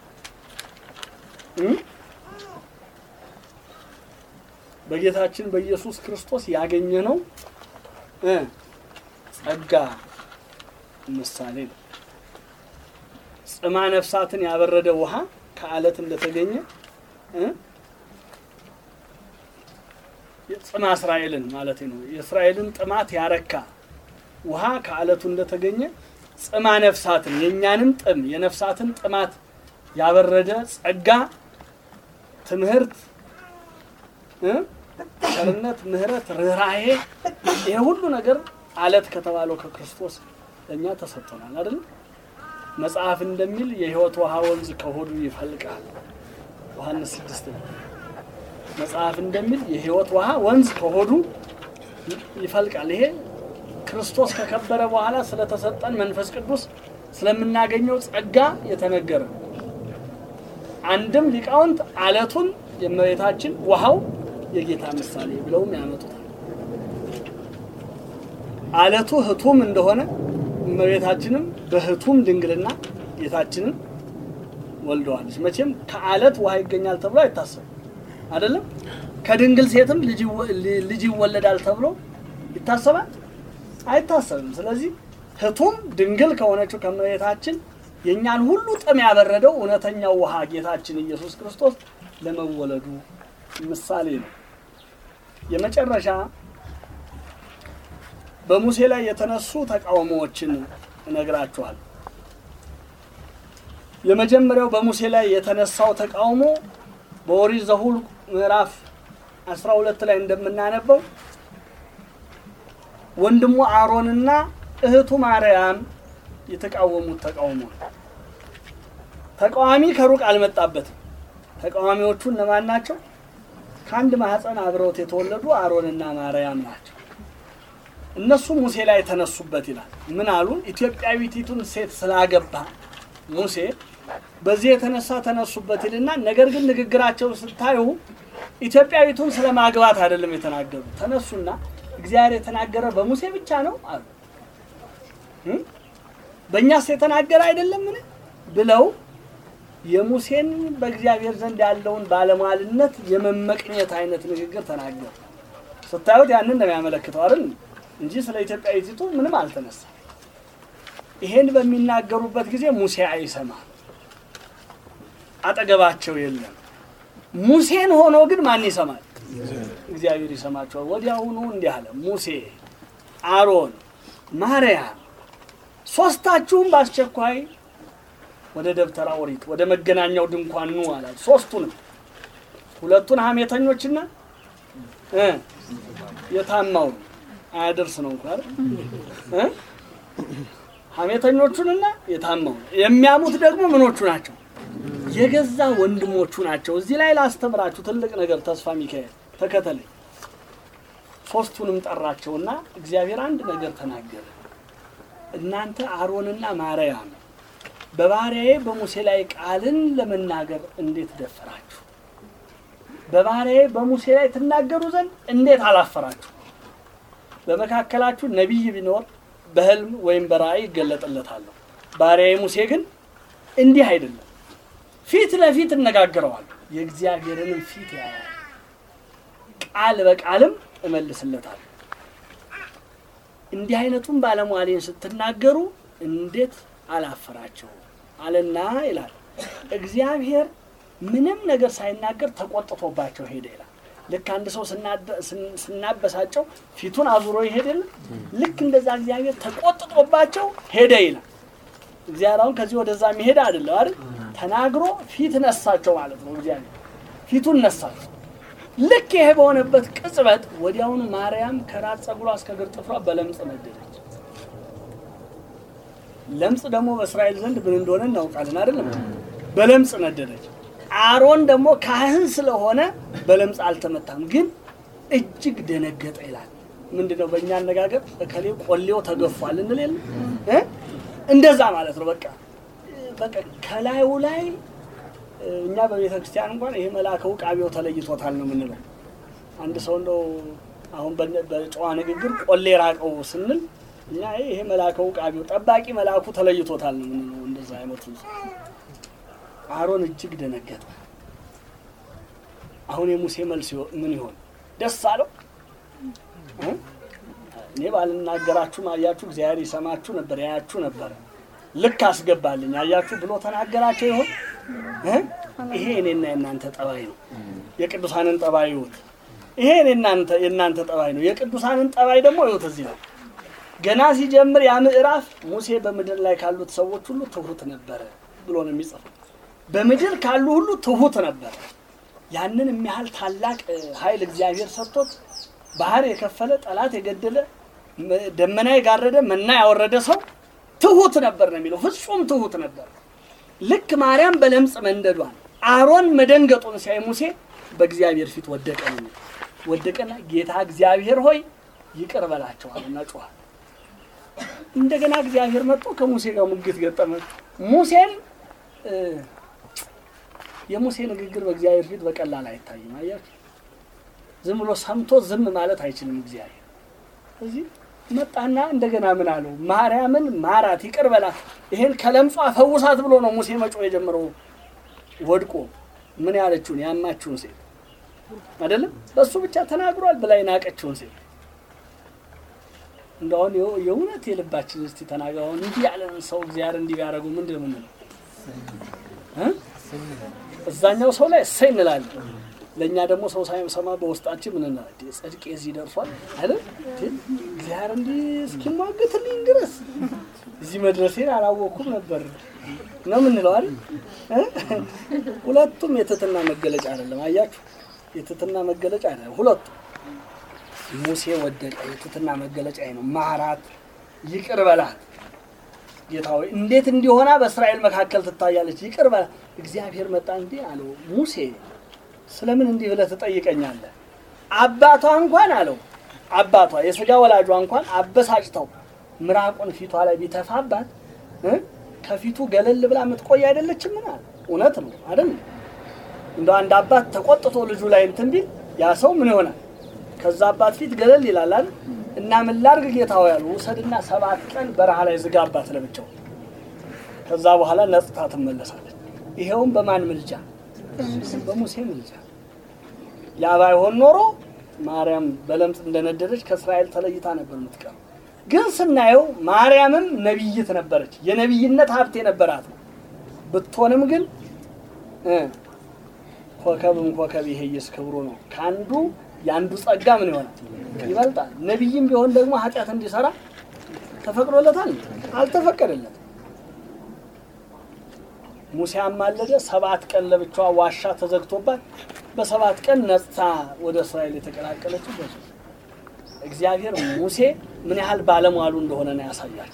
እ? በጌታችን በኢየሱስ ክርስቶስ ያገኘነው እ ጸጋ ምሳሌ ነው። ጽማ ነፍሳትን ያበረደ ውሃ ከአለት እንደተገኘ እ? ጽማ እስራኤልን ማለት ነው። የእስራኤልን ጥማት ያረካ ውሃ ከአለቱ እንደተገኘ ጽማ ነፍሳትን የእኛንም ጥም የነፍሳትን ጥማት ያበረደ ጸጋ፣ ትምህርት፣ እ? ቸርነት፣ ምሕረት፣ ርኅራሄ ይሄ ሁሉ ነገር አለት ከተባለው ከክርስቶስ ለእኛ ተሰጥቶናል አይደል? መጽሐፍ እንደሚል የሕይወት ውሃ ወንዝ ከሆዱ ይፈልቃል። ዮሐንስ ስድስት ነው። መጽሐፍ እንደሚል የሕይወት ውሃ ወንዝ ከሆዱ ይፈልቃል። ይሄ ክርስቶስ ከከበረ በኋላ ስለተሰጠን መንፈስ ቅዱስ ስለምናገኘው ጸጋ የተነገረ ነው። አንድም ሊቃውንት አለቱን የእመቤታችን ውሃው የጌታ ምሳሌ ብለውም ያመጡታል። አለቱ ህቱም እንደሆነ እመቤታችንም በህቱም ድንግልና ጌታችንን ወልደዋለች። መቼም ከአለት ውሃ ይገኛል ተብሎ አይታሰብም አይደለም። ከድንግል ሴትም ልጅ ይወ- ልጅ ይወለዳል ተብሎ ይታሰባል አይታሰብም። ስለዚህ ህቱም ድንግል ከሆነችው ከእመቤታችን የእኛን ሁሉ ጥም ያበረደው እውነተኛው ውሃ ጌታችን ኢየሱስ ክርስቶስ ለመወለዱ ምሳሌ ነው። የመጨረሻ በሙሴ ላይ የተነሱ ተቃውሞዎችን እነግራችኋል። የመጀመሪያው በሙሴ ላይ የተነሳው ተቃውሞ በኦሪት ዘኍልቍ ምዕራፍ 12 ላይ እንደምናነበው ወንድሙ አሮንና እህቱ ማርያም የተቃወሙት ተቃውሞ ነው። ተቃዋሚ ከሩቅ አልመጣበትም። ተቃዋሚዎቹ እነማን ናቸው? ከአንድ ማህፀን አብረውት የተወለዱ አሮንና ማርያም ናቸው። እነሱ ሙሴ ላይ ተነሱበት ይላል። ምን አሉ? ኢትዮጵያዊቲቱን ሴት ስላገባ ሙሴ በዚህ የተነሳ ተነሱበት ይልና፣ ነገር ግን ንግግራቸው ስታዩ ኢትዮጵያዊቱን ስለ ማግባት አይደለም የተናገሩ። ተነሱና እግዚአብሔር የተናገረ በሙሴ ብቻ ነው አሉ። እም? በእኛስ የተናገረ አይደለምን ብለው የሙሴን በእግዚአብሔር ዘንድ ያለውን ባለሟልነት የመመቅኘት አይነት ንግግር ተናገሩ። ስታዩት ያንን ነው የሚያመለክተው አይደል እንጂ ስለ ኢትዮጵያዊቲቱ ምንም አልተነሳም። ይሄን በሚናገሩበት ጊዜ ሙሴ አይሰማም፣ አጠገባቸው የለም። ሙሴን ሆኖ ግን ማን ይሰማል? እግዚአብሔር ይሰማቸዋል። ወዲያውኑ እንዲህ አለ፣ ሙሴ፣ አሮን፣ ማርያም ሶስታችሁም በአስቸኳይ ወደ ደብተራ ኦሪት ወደ መገናኛው ድንኳን ኑ አላቸው። ሶስቱንም ሁለቱን ሐሜተኞችና እ የታማው አያደርስ ነው እንኳን እ ሐሜተኞቹንና የታማው የሚያሙት ደግሞ ምኖቹ ናቸው? የገዛ ወንድሞቹ ናቸው። እዚህ ላይ ላስተምራችሁ ትልቅ ነገር። ተስፋ ሚካኤል ተከተለኝ። ሶስቱንም ጠራቸውና እግዚአብሔር አንድ ነገር ተናገረ። እናንተ አሮንና ማርያም በባሪያዬ በሙሴ ላይ ቃልን ለመናገር እንዴት ደፈራችሁ? በባሪያዬ በሙሴ ላይ ትናገሩ ዘንድ እንዴት አላፈራችሁ? በመካከላችሁ ነቢይ ቢኖር በሕልም ወይም በራእይ ይገለጥለታለሁ። ባሪያዬ ሙሴ ግን እንዲህ አይደለም። ፊት ለፊት እነጋገረዋለሁ፣ የእግዚአብሔርንም ፊት ያያል፣ ቃል በቃልም እመልስለታለሁ። እንዲህ አይነቱን ባለሟሌን ስትናገሩ እንዴት አላፈራቸው አለና ይላል። እግዚአብሔር ምንም ነገር ሳይናገር ተቆጥቶባቸው ሄደ ይላል። ልክ አንድ ሰው ስናደ- ስን- ስናበሳጨው ፊቱን አዙሮ ይሄድል። ልክ እንደዛ እግዚአብሔር ተቆጥቶባቸው ሄደ ይላል። እግዚአብሔር አሁን ከዚህ ወደዛ የሚሄድ አይደለም አይደል? ተናግሮ ፊት ነሳቸው ማለት ነው። እግዚአብሔር ፊቱን ነሳቸው። ልክ ይሄ በሆነበት ቅጽበት ወዲያውኑ ማርያም ከራስ ጸጉሯ እስከ እግር ጥፍሯ በለምጽ ነደደች። ለምጽ ደግሞ በእስራኤል ዘንድ ምን እንደሆነ እናውቃለን አይደለም? በለምጽ ነደደች። አሮን ደግሞ ካህን ስለሆነ በለምጽ አልተመታም፣ ግን እጅግ ደነገጠ ይላል። ምንድን ነው በእኛ አነጋገር እከሌ ቆሌው ተገፏል እንል የለ እ? እንደዛ ማለት ነው። በቃ በቃ ከላዩ ላይ እኛ በቤተ ክርስቲያን እንኳን ይሄ መልአከ ውቃቢው ተለይቶታል ነው የምንለው። አንድ ሰው እንደው አሁን በነ- በጨዋ ንግግር ቆሌ ራቀው ስንል እኛ ይሄ መልአከ ውቃቢው ጠባቂ መልአኩ ተለይቶታል ነው የምንለው። እንደዛ አይነቱ አሮን እጅግ ደነገጠ። አሁን የሙሴ መልስ ይሆ- ምን ይሆን? ደስ አለው? እ? እኔ ባልናገራችሁም አያችሁ፣ እግዚአብሔር ይሰማችሁ ነበር፣ ያያችሁ ነበረ። ልክ አስገባልኝ አያችሁ ብሎ ተናገራቸው ይሆን? እ? ይሄ እኔና የእናንተ ጠባይ ነው። የቅዱሳንን ጠባይ ይሁት። ይሄ እኔናንተ የእናንተ ጠባይ ነው። የቅዱሳንን ጠባይ ደግሞ ይሁት። እዚህ ነው ገና ሲጀምር ያ ምዕራፍ ሙሴ በምድር ላይ ካሉት ሰዎች ሁሉ ትሁት ነበረ ብሎ ነው የሚጽፈው። በምድር ካሉ ሁሉ ትሁት ነበረ። ያንን የሚያህል ታላቅ እ, ኃይል እግዚአብሔር ሰጥቶት ባህር የከፈለ ጠላት የገደለ መ- ደመና የጋረደ መና ያወረደ ሰው ትሁት ነበር ነው የሚለው። ፍጹም ትሁት ነበር። ልክ ማርያም በለምጽ መንደዷን አሮን መደንገጡን ሲያይ ሙሴ በእግዚአብሔር ፊት ወደቀ ነው የሚለው። ወደቀና ጌታ እግዚአብሔር ሆይ ይቅር በላቸዋልና ጮኸ። እንደገና እግዚአብሔር መጥቶ ከሙሴ ጋር ሙግት ገጠመ። ሙሴን እ፣ የሙሴ ንግግር በእግዚአብሔር ፊት በቀላል አይታይም። አያችሁ፣ ዝም ብሎ ሰምቶ ዝም ማለት አይችልም እግዚአብሔር። እዚህ መጣና እንደገና ምን አለው? ማርያምን ማራት፣ ይቅር በላት፣ ይሄን ከለምጿ ፈውሳት ብሎ ነው ሙሴ መጮህ የጀመረው። ወድቆ ምን ያለችውን ያማችውን ሴት አይደለም በሱ ብቻ ተናግሯል ብላ የናቀችውን ሴት እንደሁን የእውነት የልባችን እስቲ ተናገር። አሁን እንዲህ ያለን ሰው እግዚአብሔር እንዲህ ቢያደርጉ ምንድን ነው የምንለው? እ? እዛኛው ሰው ላይ እሰይ እንላለን። ለእኛ ደግሞ ሰው ሳይሰማ በውስጣችን ምን እንላለን? እንዴ ጽድቄ እዚህ ደርሷል አይደል? እንዴ እግዚአብሔር እንዲህ እስኪሟገትልኝ ድረስ እዚህ መድረሴን አላወቅኩም ነበር ነው የምንለው አይደል? እ? ሁለቱም የትህትና መገለጫ አይደለም። አያችሁ፣ የትህትና መገለጫ አይደለም ሁለቱም ሙሴ ወደቀ። የትህትና መገለጫ ነው። ማራት፣ ይቅር በላት ጌታ ሆይ እንዴት እንዲሆና በእስራኤል መካከል ትታያለች? ይቅር በላት። እግዚአብሔር መጣ እንዲህ አለው፣ ሙሴ ስለምን እንዲህ ብለህ ትጠይቀኛለህ? አባቷ እንኳን አለው አባቷ የስጋ ወላጇ እንኳን አበሳጭተው ምራቁን ፊቷ ላይ ቢተፋባት እ ከፊቱ ገለል ብላ የምትቆይ አይደለችም? ምን አለ እውነት ነው አይደል? እንደ አንድ አባት ተቆጥቶ ልጁ ላይ እንትን ቢል ያ ሰው ምን ይሆናል? ከዛ አባት ፊት ገለል ይላል አይደል? እና ምን ላድርግ ጌታ ሆይ ያሉ ውሰድና ሰባት ቀን በረሃ ላይ ዝጋ አባት ለብቻው። ከዛ በኋላ ነጽታ ትመለሳለች። ይሄውም በማን ምልጃ? በሙሴ ምልጃ። ያ ባይሆን ኖሮ ማርያም በለምጽ እንደነደደች ከእስራኤል ተለይታ ነበር የምትቀረው። ግን ስናየው ማርያምም ነቢይት ነበረች። የነቢይነት ሀብት የነበራት ነው። ብትሆንም ግን እ ኮከብም ኮከብ ይሄየስ ክብሩ ነው። ከአንዱ የአንዱ ጸጋ ምን ይሆናል ይበልጣል። ነቢይም ቢሆን ደግሞ ኃጢአት እንዲሰራ ተፈቅዶለታል? አልተፈቀደለትም። ሙሴ አማለደ። ሰባት ቀን ለብቻዋ ዋሻ ተዘግቶባት በሰባት ቀን ነጽታ ወደ እስራኤል የተቀላቀለችው በሱ እግዚአብሔር ሙሴ ምን ያህል ባለሟሉ እንደሆነ ነው ያሳያል።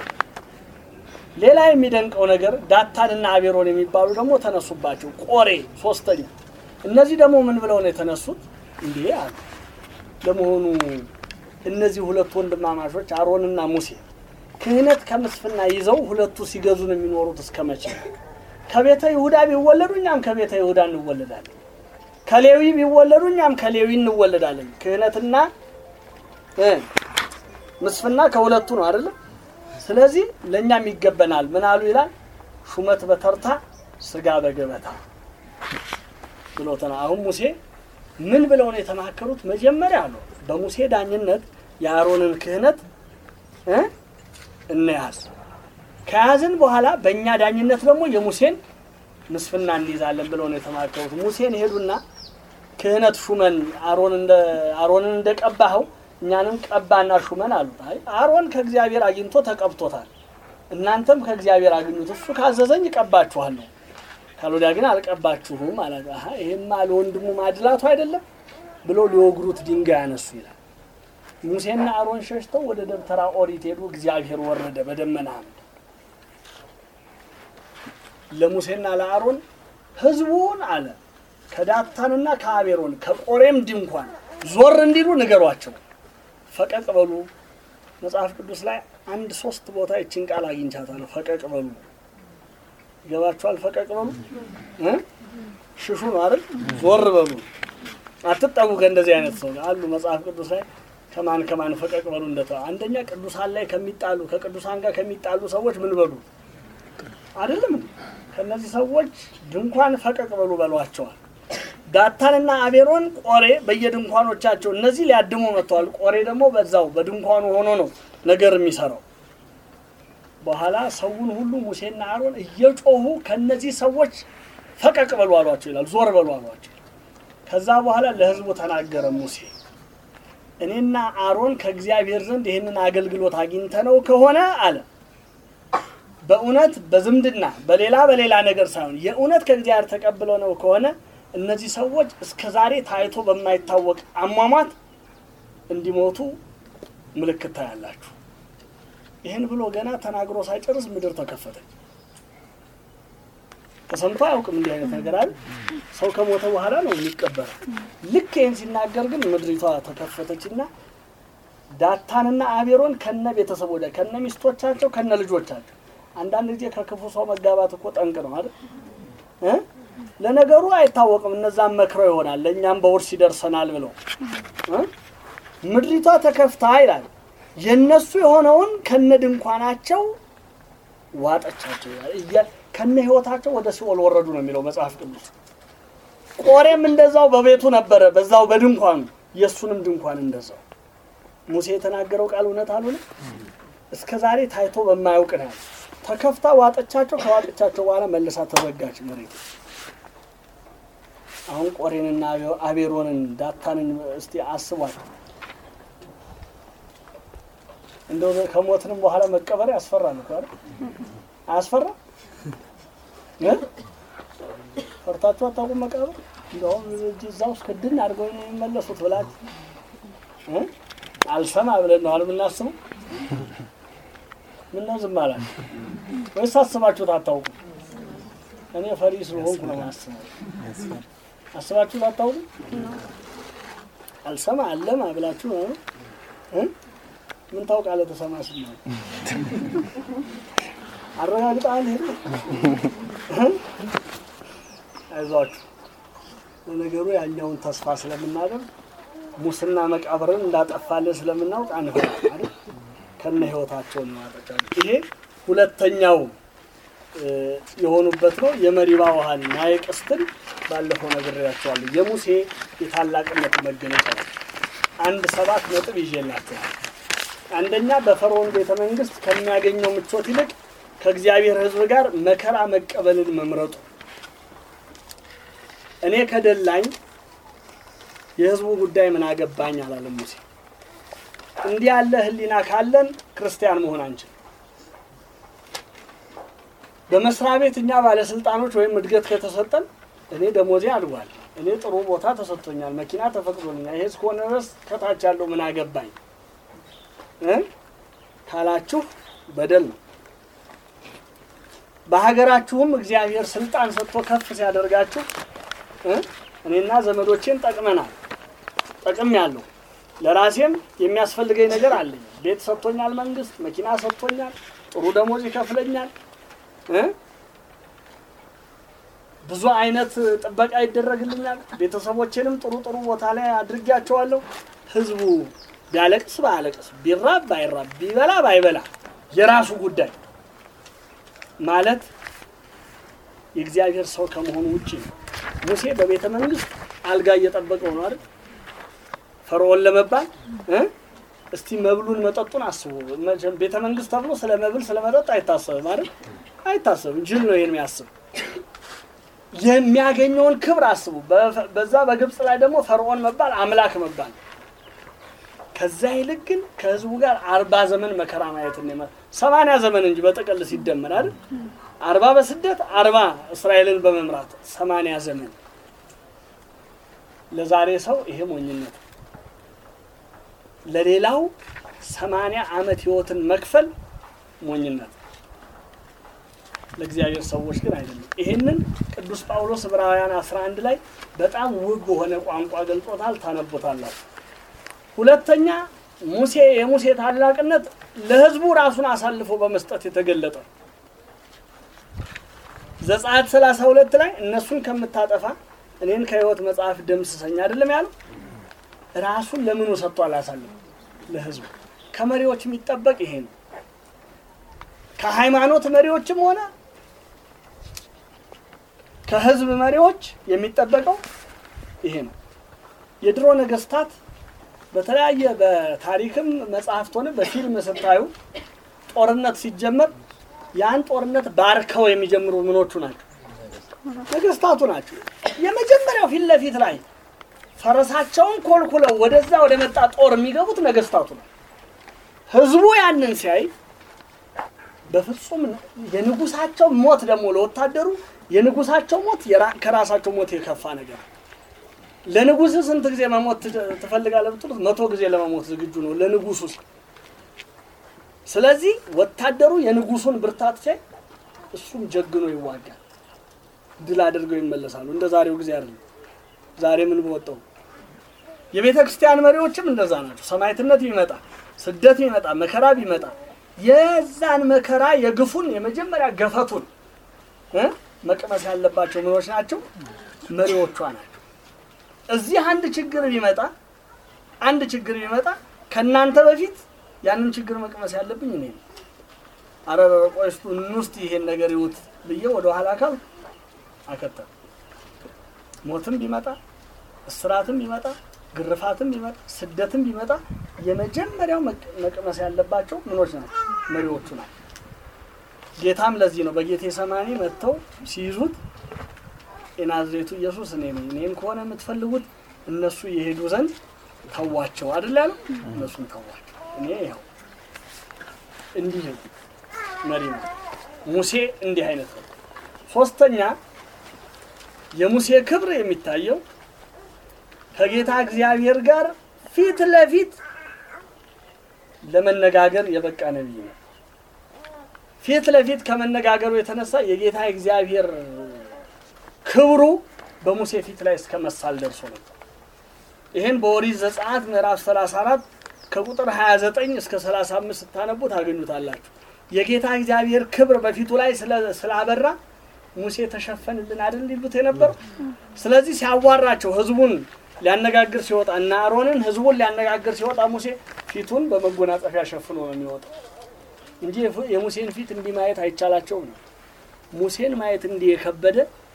ሌላ የሚደንቀው ነገር ዳታንና አቤሮን የሚባሉ ደግሞ ተነሱባቸው። ቆሬ ሶስተኛ። እነዚህ ደግሞ ምን ብለው ነው የተነሱት? እንዲህ አሉ። ለመሆኑ እነዚህ ሁለት ወንድማማቾች አሮንና ሙሴ ክህነት ከምስፍና ይዘው ሁለቱ ሲገዙ ነው የሚኖሩት እስከ መቼ? ከቤተ ይሁዳ ቢወለዱ እኛም ከቤተ ይሁዳ እንወለዳለን። ከሌዊ ቢወለዱ እኛም ከሌዊ እንወለዳለን። ክህነትና እ ምስፍና ከሁለቱ ነው አይደለም? ስለዚህ ለእኛም ይገበናል። ምን አሉ ይላል? ሹመት በተርታ ስጋ በገበታ ብሎተና አሁን ሙሴ ምን ብለው ነው የተማከሩት? መጀመሪያ አሉ በሙሴ ዳኝነት የአሮንን ክህነት እ እንያዝ። ከያዝን በኋላ በእኛ ዳኝነት ደግሞ የሙሴን ምስፍና እንይዛለን ብለው ነው የተማከሩት። ሙሴን ሄዱና ክህነት ሹመን አሮን እንደ አሮንን እንደቀባኸው እኛንም ቀባና ሹመን አሉት። አይ አሮን ከእግዚአብሔር አግኝቶ ተቀብቶታል፣ እናንተም ከእግዚአብሔር አግኙት፣ እሱ ካዘዘኝ እቀባችኋለሁ፣ ካልወዲያ ግን አልቀባችሁም ማለት አሀ ይሄማ ለወንድሙ ማድላቱ አይደለም ብሎ ሊወግሩት ድንጋይ ያነሱ ይላል። ሙሴና አሮን ሸሽተው ወደ ደብተራ ኦሪት ሄዱ። እግዚአብሔር ወረደ በደመና አምድ ለሙሴና ለአሮን ህዝቡን አለ ከዳታንና ከአቤሮን ከቆሬም ድንኳን ዞር እንዲሉ ንገሯቸው። ፈቀቅ በሉ። መጽሐፍ ቅዱስ ላይ አንድ ሶስት ቦታ ይችን ቃል አግኝቻታለሁ። ፈቀቅ በሉ ይገባችኋል? ፈቀቅ በሉ እ ሽሹ ነው አይደል? ዞር በሉ፣ አትጠጉ ከእንደዚህ አይነት ሰው አሉ። መጽሐፍ ቅዱስ ላይ ከማን ከማን ፈቀቅ በሉ እንደተ አንደኛ ቅዱሳን ላይ ከሚጣሉ ከቅዱሳን ጋር ከሚጣሉ ሰዎች ምን በሉ አይደለም እንዴ? ከነዚህ ሰዎች ድንኳን ፈቀቅ በሉ በሏቸዋል። ዳታንና አቤሮን ቆሬ በየድንኳኖቻቸው እነዚህ ሊያድሙ መጥተዋል። ቆሬ ደግሞ በዛው በድንኳኑ ሆኖ ነው ነገር የሚሰራው። በኋላ ሰውን ሁሉ ሙሴና አሮን እየጮሁ ከነዚህ ሰዎች ፈቀቅ በሉ አሏቸው ይላል። ዞር በሉ አሏቸው። ከዛ በኋላ ለህዝቡ ተናገረ ሙሴ እኔና አሮን ከእግዚአብሔር ዘንድ ይህንን አገልግሎት አግኝተነው ከሆነ አለ በእውነት በዝምድና በሌላ በሌላ ነገር ሳይሆን የእውነት ከእግዚአብሔር ተቀብለው ነው ከሆነ እነዚህ ሰዎች እስከ ዛሬ ታይቶ በማይታወቅ አሟሟት እንዲሞቱ ምልክት ታያላችሁ። ይህን ብሎ ገና ተናግሮ ሳይጨርስ ምድር ተከፈተች። ተሰምቶ አያውቅም እንዲህ አይነት ነገር አለ። ሰው ከሞተ በኋላ ነው የሚቀበረው። ልክ ይህን ሲናገር ግን ምድሪቷ ተከፈተችና ዳታንና አቤሮን ከነ ቤተሰቦ ከነ ሚስቶቻቸው ከነ ልጆቻቸው አንዳንድ ጊዜ ከክፉ ሰው መጋባት እኮ ጠንቅ ነው አይደል እ ለነገሩ አይታወቅም። እነዛም መክረው ይሆናል ለእኛም በውርስ ይደርሰናል ብለው እ ምድሪቷ ተከፍታ ይላል የነሱ የሆነውን ከነ ድንኳናቸው ዋጠቻቸው ይላል። እያ- ከነ ህይወታቸው ወደ ሲኦል ወረዱ ነው የሚለው መጽሐፍ ቅዱስ። ቆሬም እንደዛው በቤቱ ነበረ፣ በዛው በድንኳኑ የእሱንም ድንኳን እንደዛው። ሙሴ የተናገረው ቃል እውነት አልሆነ እስከ ዛሬ ታይቶ በማያውቅ ነው ያለው። ተከፍታ ዋጠቻቸው። ከዋጠቻቸው በኋላ መልሳ ተዘጋች መሬት። አሁን ቆሬንና አቤሮንን ዳታንን እስቲ አስቧል። እንደው ከሞትንም በኋላ መቀበር ያስፈራል እኮ አይደል? አያስፈራ? እ? ፈርታችሁ አታውቁም መቃብር? እንደውም እጅ እዛ ውስጥ ክድን አድርገው ነው የሚመለሱት ብላችሁ እ? አልሰማ ብለን ነው የምናስበው። ምን ነው ዝም አላችሁ? ወይስ አስባችሁት አታውቁም? እኔ ፈሪ ስለሆንኩ ነው የማስበው። አስባችሁት አታውቁም? አልሰማ አለማ ብላችሁ ነው እ? ምን ታውቃለህ? ተሰማ ስማ አረጋግጠሃል። ሄደ አይዟችሁ። ለነገሩ ያኛውን ተስፋ ስለምናደርግ ሙስና መቃብርን እንዳጠፋለን ስለምናውቅ አንፈራም አይደል? ከነ ህይወታቸው እናወጣቸው። ይሄ ሁለተኛው እ፣ የሆኑበት ነው። የመሪባ ውሃን ናየ ቅስትን ባለፈው ነግሬያቸዋለሁ። የሙሴ የታላቅነት መገለጫ ነው። አንድ ሰባት ነጥብ ይዤላቸዋል። አንደኛ በፈርዖን ቤተ መንግስት ከሚያገኘው ምቾት ይልቅ ከእግዚአብሔር ሕዝብ ጋር መከራ መቀበልን መምረጡ። እኔ ከደላኝ የሕዝቡ ጉዳይ ምን አገባኝ አላለም ሙሴ። እንዲህ ያለ ሕሊና ካለን ክርስቲያን መሆን አንችል። በመስሪያ ቤት እኛ ባለስልጣኖች ወይም እድገት ከተሰጠን እኔ ደሞዜ አድጓል፣ እኔ ጥሩ ቦታ ተሰጥቶኛል፣ መኪና ተፈቅዶልኛል፣ ይሄ እስከሆነ ድረስ ከታች ያለው ምን አገባኝ እ ካላችሁ በደል ነው። በሀገራችሁም እግዚአብሔር ስልጣን ሰጥቶ ከፍ ሲያደርጋችሁ እ እኔና ዘመዶቼን ጠቅመናል፣ ጠቅም ያለው ለራሴም የሚያስፈልገኝ ነገር አለኝ። ቤት ሰጥቶኛል፣ መንግስት መኪና ሰጥቶኛል፣ ጥሩ ደሞዝ ይከፍለኛል እ ብዙ አይነት ጥበቃ ይደረግልኛል። ቤተሰቦቼንም ጥሩ ጥሩ ቦታ ላይ አድርጊያቸዋለሁ። ህዝቡ ቢያለቅስ ባያለቅስ፣ ቢራብ ባይራብ፣ ቢበላ ባይበላ የራሱ ጉዳይ ማለት የእግዚአብሔር ሰው ከመሆኑ ውጭ ነው። ሙሴ በቤተ መንግስት አልጋ እየጠበቀው ነው አይደል? ፈርዖን ለመባል እ እስቲ መብሉን መጠጡን አስቡ። መቼም ቤተ መንግስት ተብሎ ስለ መብል ስለ መጠጥ አይታሰብም አይደል? አይታሰብም። ጅል ነው ይሄን የሚያስብ። የሚያገኘውን ክብር አስቡ። በፈ- በዛ በግብፅ ላይ ደግሞ ፈርዖን መባል አምላክ መባል ከዛ ይልቅ ግን ከህዝቡ ጋር አርባ ዘመን መከራ ማየት ነው። ሰማንያ ዘመን እንጂ በጥቅል ሲደመር አይደል? አርባ በስደት አርባ እስራኤልን በመምራት ሰማንያ ዘመን ለዛሬ ሰው ይሄ ሞኝነት ነው። ለሌላው ሰማንያ ዓመት ህይወትን መክፈል ሞኝነት ነው። ለእግዚአብሔር ሰዎች ግን አይደለም። ይሄንን ቅዱስ ጳውሎስ ዕብራውያን 11 ላይ በጣም ውብ በሆነ ቋንቋ ገልጾታል። ታነቦታላችሁ። ሁለተኛ ሙሴ የሙሴ ታላቅነት ለህዝቡ ራሱን አሳልፎ በመስጠት የተገለጠ ነው። ዘጸአት 32 ላይ እነሱን ከምታጠፋ እኔን ከህይወት መጽሐፍ ደምስሰኝ አይደለም ያለው። ራሱን ለምኑ ሰጥቷል? አሳልፎ ለህዝቡ። ከመሪዎች የሚጠበቅ ይሄ ነው። ከሃይማኖት መሪዎችም ሆነ ከህዝብ መሪዎች የሚጠበቀው ይሄ ነው። የድሮ ነገስታት በተለያየ በታሪክም መጽሐፍት ሆነ በፊልም ስታዩ ጦርነት ሲጀመር ያን ጦርነት ባርከው የሚጀምሩ ምኖቹ ናቸው? ነገስታቱ ናቸው። የመጀመሪያው ፊት ለፊት ላይ ፈረሳቸውን ኮልኩለው ወደዛ ወደ መጣ ጦር የሚገቡት ነገስታቱ ነው። ህዝቡ ያንን ሲያይ በፍጹም የንጉሳቸው ሞት ደግሞ ለወታደሩ የንጉሳቸው ሞት የራ- ከራሳቸው ሞት የከፋ ነገር ነው። ለንጉስ ስንት ጊዜ መሞት ት- ትፈልጋለህ ብትሉት መቶ ጊዜ ለመሞት ዝግጁ ነው ለንጉሱ ሲል። ስለዚህ ወታደሩ የንጉሱን ብርታት ሲያይ እሱም ጀግኖ ይዋጋል፣ ድል አድርገው ይመለሳሉ። እንደ ዛሬው ጊዜ አይደለም። ዛሬ ምን በወጣው የቤተ ክርስቲያን መሪዎችም እንደዛ ናቸው። ሰማዕትነት ቢመጣ ስደት ቢመጣ መከራ ቢመጣ የዛን መከራ የግፉን የመጀመሪያ ገፈቱን እ መቅመስ ያለባቸው ምኖች ናቸው መሪዎቿ ናቸው። እዚህ አንድ ችግር ቢመጣ አንድ ችግር ቢመጣ ከእናንተ በፊት ያንን ችግር መቅመስ ያለብኝ እኔ ነኝ። አረ ቆይ እስኪ እንውስጥ ይሄን ነገር ይውት ብዬ ወደ ኋላ ካል አከተም ሞትም ቢመጣ እስራትም ቢመጣ ግርፋትም ቢመጣ ስደትም ቢመጣ የመጀመሪያው መቅ- መቅመስ ያለባቸው ምኖች ናቸው መሪዎቹ ናቸው። ጌታም ለዚህ ነው በጌቴ ሰማኒ መጥተው ሲይዙት የናዝሬቱ ኢየሱስ እኔ ነኝ፣ እኔን ከሆነ የምትፈልጉት እነሱ የሄዱ ዘንድ ተዋቸው አይደል ያለው። እነሱን ተዋቸው፣ እኔ ያው እንዲህ ነው መሪ ነው። ሙሴ እንዲህ አይነት ነው። ሶስተኛ የሙሴ ክብር የሚታየው ከጌታ እግዚአብሔር ጋር ፊት ለፊት ለመነጋገር የበቃ ነቢይ ነው። ፊት ለፊት ከመነጋገሩ የተነሳ የጌታ እግዚአብሔር ክብሩ በሙሴ ፊት ላይ እስከ መሳል ደርሶ ነበር። ይህን በኦሪት ዘጸአት ምዕራፍ 34 ከቁጥር 29 እስከ 35 ስታነቡ ታገኙታላችሁ። የጌታ እግዚአብሔር ክብር በፊቱ ላይ ስለ- ስላበራ ሙሴ ተሸፈንልን አይደል ሊሉት የነበረው። ስለዚህ ሲያዋራቸው ህዝቡን ሊያነጋግር ሲወጣ እና አሮንን ህዝቡን ሊያነጋግር ሲወጣ ሙሴ ፊቱን በመጎናጸፊያ ሸፍኖ ነው የሚወጣው እንጂ የፉ- የሙሴን ፊት እንዲህ ማየት አይቻላቸውም ነው። ሙሴን ማየት እንዲህ የከበደ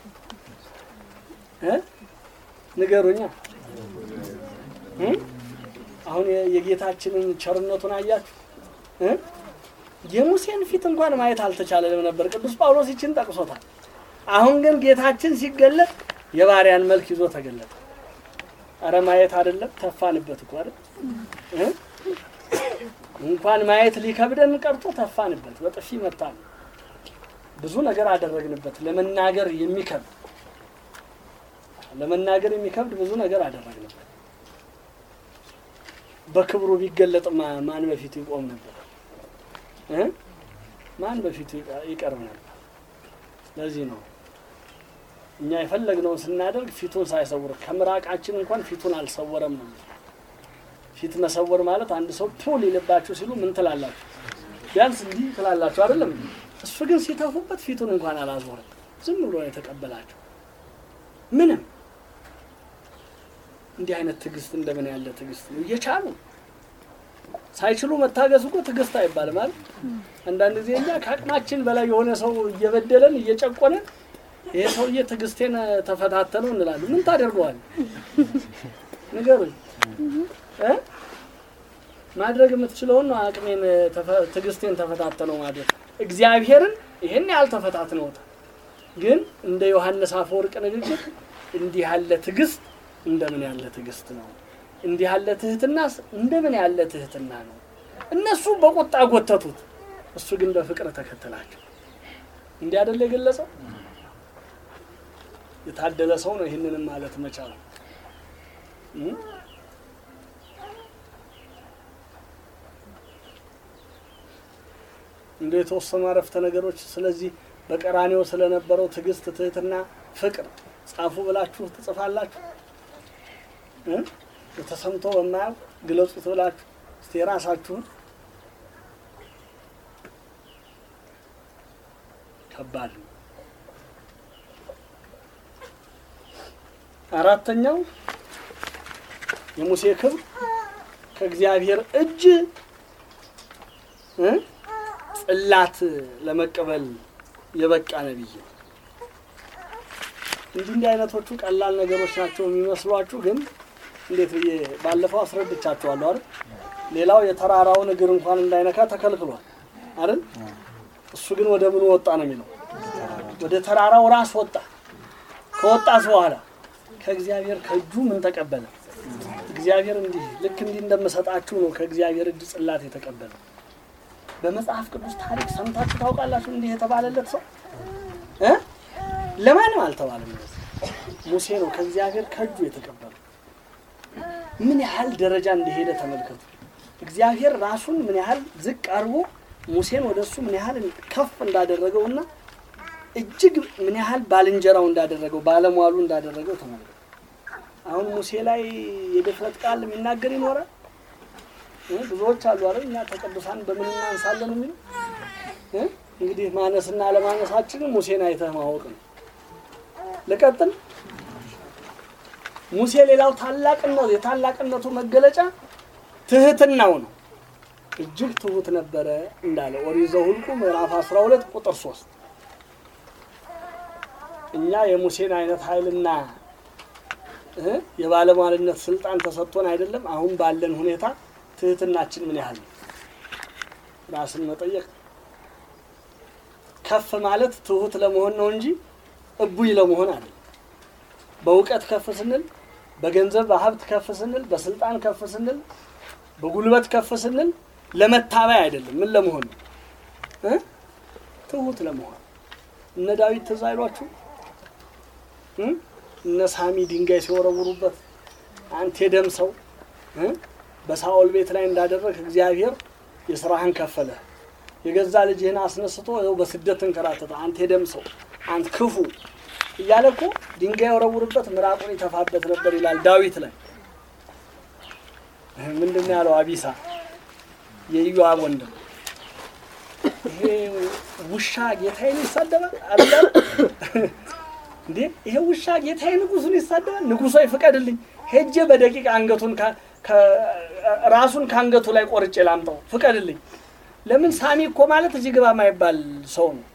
እ ንገሩኛ እ? አሁን የ- የጌታችንን ቸርነቱን አያችሁ እ? የሙሴን ፊት እንኳን ማየት አልተቻለም ነበር። ቅዱስ ጳውሎስ ይችን ጠቅሶታል። አሁን ግን ጌታችን ሲገለጥ የባሪያን መልክ ይዞ ተገለጠ። አረ ማየት አይደለም ተፋንበት እኮ አይደል እ? እንኳን ማየት ሊከብደን ቀርቶ ተፋንበት፣ በጥፊ መታን፣ ብዙ ነገር አደረግንበት። ለመናገር የሚከብድ ለመናገር የሚከብድ ብዙ ነገር አደረግንበት። በክብሩ ቢገለጥ ማ- ማን በፊቱ ይቆም ነበር እ? ማን በፊቱ ይቀ- ይቀርብ ነበር? ለዚህ ነው እኛ የፈለግነውን ስናደርግ ፊቱን ሳይሰውር ከምራቃችን እንኳን ፊቱን አልሰወረም ነው። ፊት መሰወር ማለት አንድ ሰው ፑል ይልባችሁ ሲሉ ምን ትላላችሁ? ቢያንስ እንዲህ ትላላችሁ አይደለም? እሱ ግን ሲተፉበት ፊቱን እንኳን አላዞርም። ዝም ብሎ ነው የተቀበላቸው። ምንም እንዲህ አይነት ትዕግስት እንደምን ያለ ትዕግስት ነው! እየቻሉ ሳይችሉ መታገስ እኮ ትዕግስት አይባልም አይደል? አንዳንድ ጊዜ እኛ ከአቅማችን በላይ የሆነ ሰው እየበደለን እየጨቆነን ይሄ ሰውዬ ትዕግስቴን ተፈታተነው እንላለን። ምን ታደርገዋል? ንገሩኝ እ? ማድረግ የምትችለውን ነው አቅሜን ተፈ- ትዕግስቴን ተፈታተነው ማለት እግዚአብሔርን ይህን ያህል ተፈታትነውታል። ግን እንደ ዮሐንስ አፈወርቅ ንግግር እንዲህ ያለ ትዕግስት እንደምን ያለ ትዕግስት ነው? እንዲህ ያለ ትህትናስ እንደምን ያለ ትህትና ነው? እነሱ በቁጣ ጎተቱት፣ እሱ ግን በፍቅር ተከተላቸው። እንዲህ አይደለ የገለጸው? የታደለ ሰው ነው ይህንንም ማለት መቻል። እም? እንደ የተወሰኑ አረፍተ ነገሮች ስለዚህ በቀራኔው ስለነበረው ትዕግስት፣ ትህትና፣ ፍቅር ጻፉ ብላችሁ ትጽፋላችሁ እ? ተሰምቶ በማያውቅ ግለጹት ብላችሁ እስቲ የራሳችሁን ከባድ ነው። አራተኛው የሙሴ ክብር ከእግዚአብሔር እጅ እ? ጽላት ለመቀበል የበቃ ነቢይ ነው። እንዲህ እንዲህ አይነቶቹ ቀላል ነገሮች ናቸው የሚመስሏችሁ፣ ግን እንዴት ብዬ ባለፈው አስረድቻችኋለሁ አይደል? ሌላው የተራራውን እግር እንኳን እንዳይነካ ተከልክሏል አይደል? እሱ ግን ወደ ምኑ ወጣ ነው የሚለው? ወደ ተራራው ራስ ወጣ። ከወጣስ በኋላ ከእግዚአብሔር ከእጁ ምን ተቀበለ? እግዚአብሔር እንዲህ ልክ እንዲህ እንደምሰጣችሁ ነው ከእግዚአብሔር እጅ ጽላት የተቀበለ። በመጽሐፍ ቅዱስ ታሪክ ሰምታችሁ ታውቃላችሁ? እንዲህ የተባለለት ሰው እ ለማንም አልተባለም። እንደዚህ ሙሴ ነው ከእግዚአብሔር ከእጁ የተቀበለው። ምን ያህል ደረጃ እንደሄደ ተመልከቱ። እግዚአብሔር ራሱን ምን ያህል ዝቅ አድርጎ ሙሴን ወደ እሱ ምን ያህል ከፍ እንዳደረገውና እጅግ ምን ያህል ባልንጀራው እንዳደረገው ባለሟሉ እንዳደረገው ተመልከቱ። አሁን ሙሴ ላይ የድፍረት ቃል የሚናገር ይኖራል? እ? ብዙዎች አሉ አይደል? እኛ ከቅዱሳን በምን እናንሳለን የሚሉ እ? እንግዲህ ማነስና አለማነሳችንን ሙሴን አይተህ ማወቅ ነው። ልቀጥል። ሙሴ ሌላው ታላቅነቱ የታላቅነቱ መገለጫ ትህትናው ነው። እጅግ ትሁት ነበረ እንዳለ ኦሪት ዘኍልቍ ምዕራፍ 12 ቁጥር 3 እኛ የሙሴን አይነት ኃይልና እ የባለሟልነት ስልጣን ተሰጥቶን አይደለም። አሁን ባለን ሁኔታ ትህትናችን ምን ያህል ነው? ራስን መጠየቅ ከፍ ማለት ትሁት ለመሆን ነው እንጂ እቡይ ለመሆን አይደለም። በእውቀት ከፍ ስንል፣ በገንዘብ በሀብት ከፍ ስንል፣ በስልጣን ከፍ ስንል፣ በጉልበት ከፍ ስንል ለመታበይ አይደለም። ምን ለመሆን ነው እ ትሁት ለመሆን እነ ዳዊት ትዝ አይሏችሁ እ እነ ሳሚ ድንጋይ ሲወረውሩበት አንተ የደም ሰው እ በሳኦል ቤት ላይ እንዳደረግ እግዚአብሔር የስራህን ከፈለ። የገዛ ልጅህን አስነስቶ ይኸው በስደት ተንከራተተ። አንተ የደም ሰው አንተ ክፉ እያለ እኮ ድንጋይ የወረውርበት ምራቁን ይተፋበት ነበር ይላል ዳዊት ላይ። ምንድን ነው ያለው አቢሳ የኢዮአብ ወንድም ይሄ ውሻ ጌታዬን ይሳደባል አለ እንዴ ይሄ ውሻ ጌታዬ ንጉሱን ይሳደባል ንጉሶ ይፍቀድልኝ ሄጄ በደቂቃ አንገቱን ከ- ከ- ራሱን ከአንገቱ ላይ ቆርጬ ላምጣው ፍቀድልኝ ለምን ሳሚ እኮ ማለት እዚህ ግባ ማይባል ሰው ነው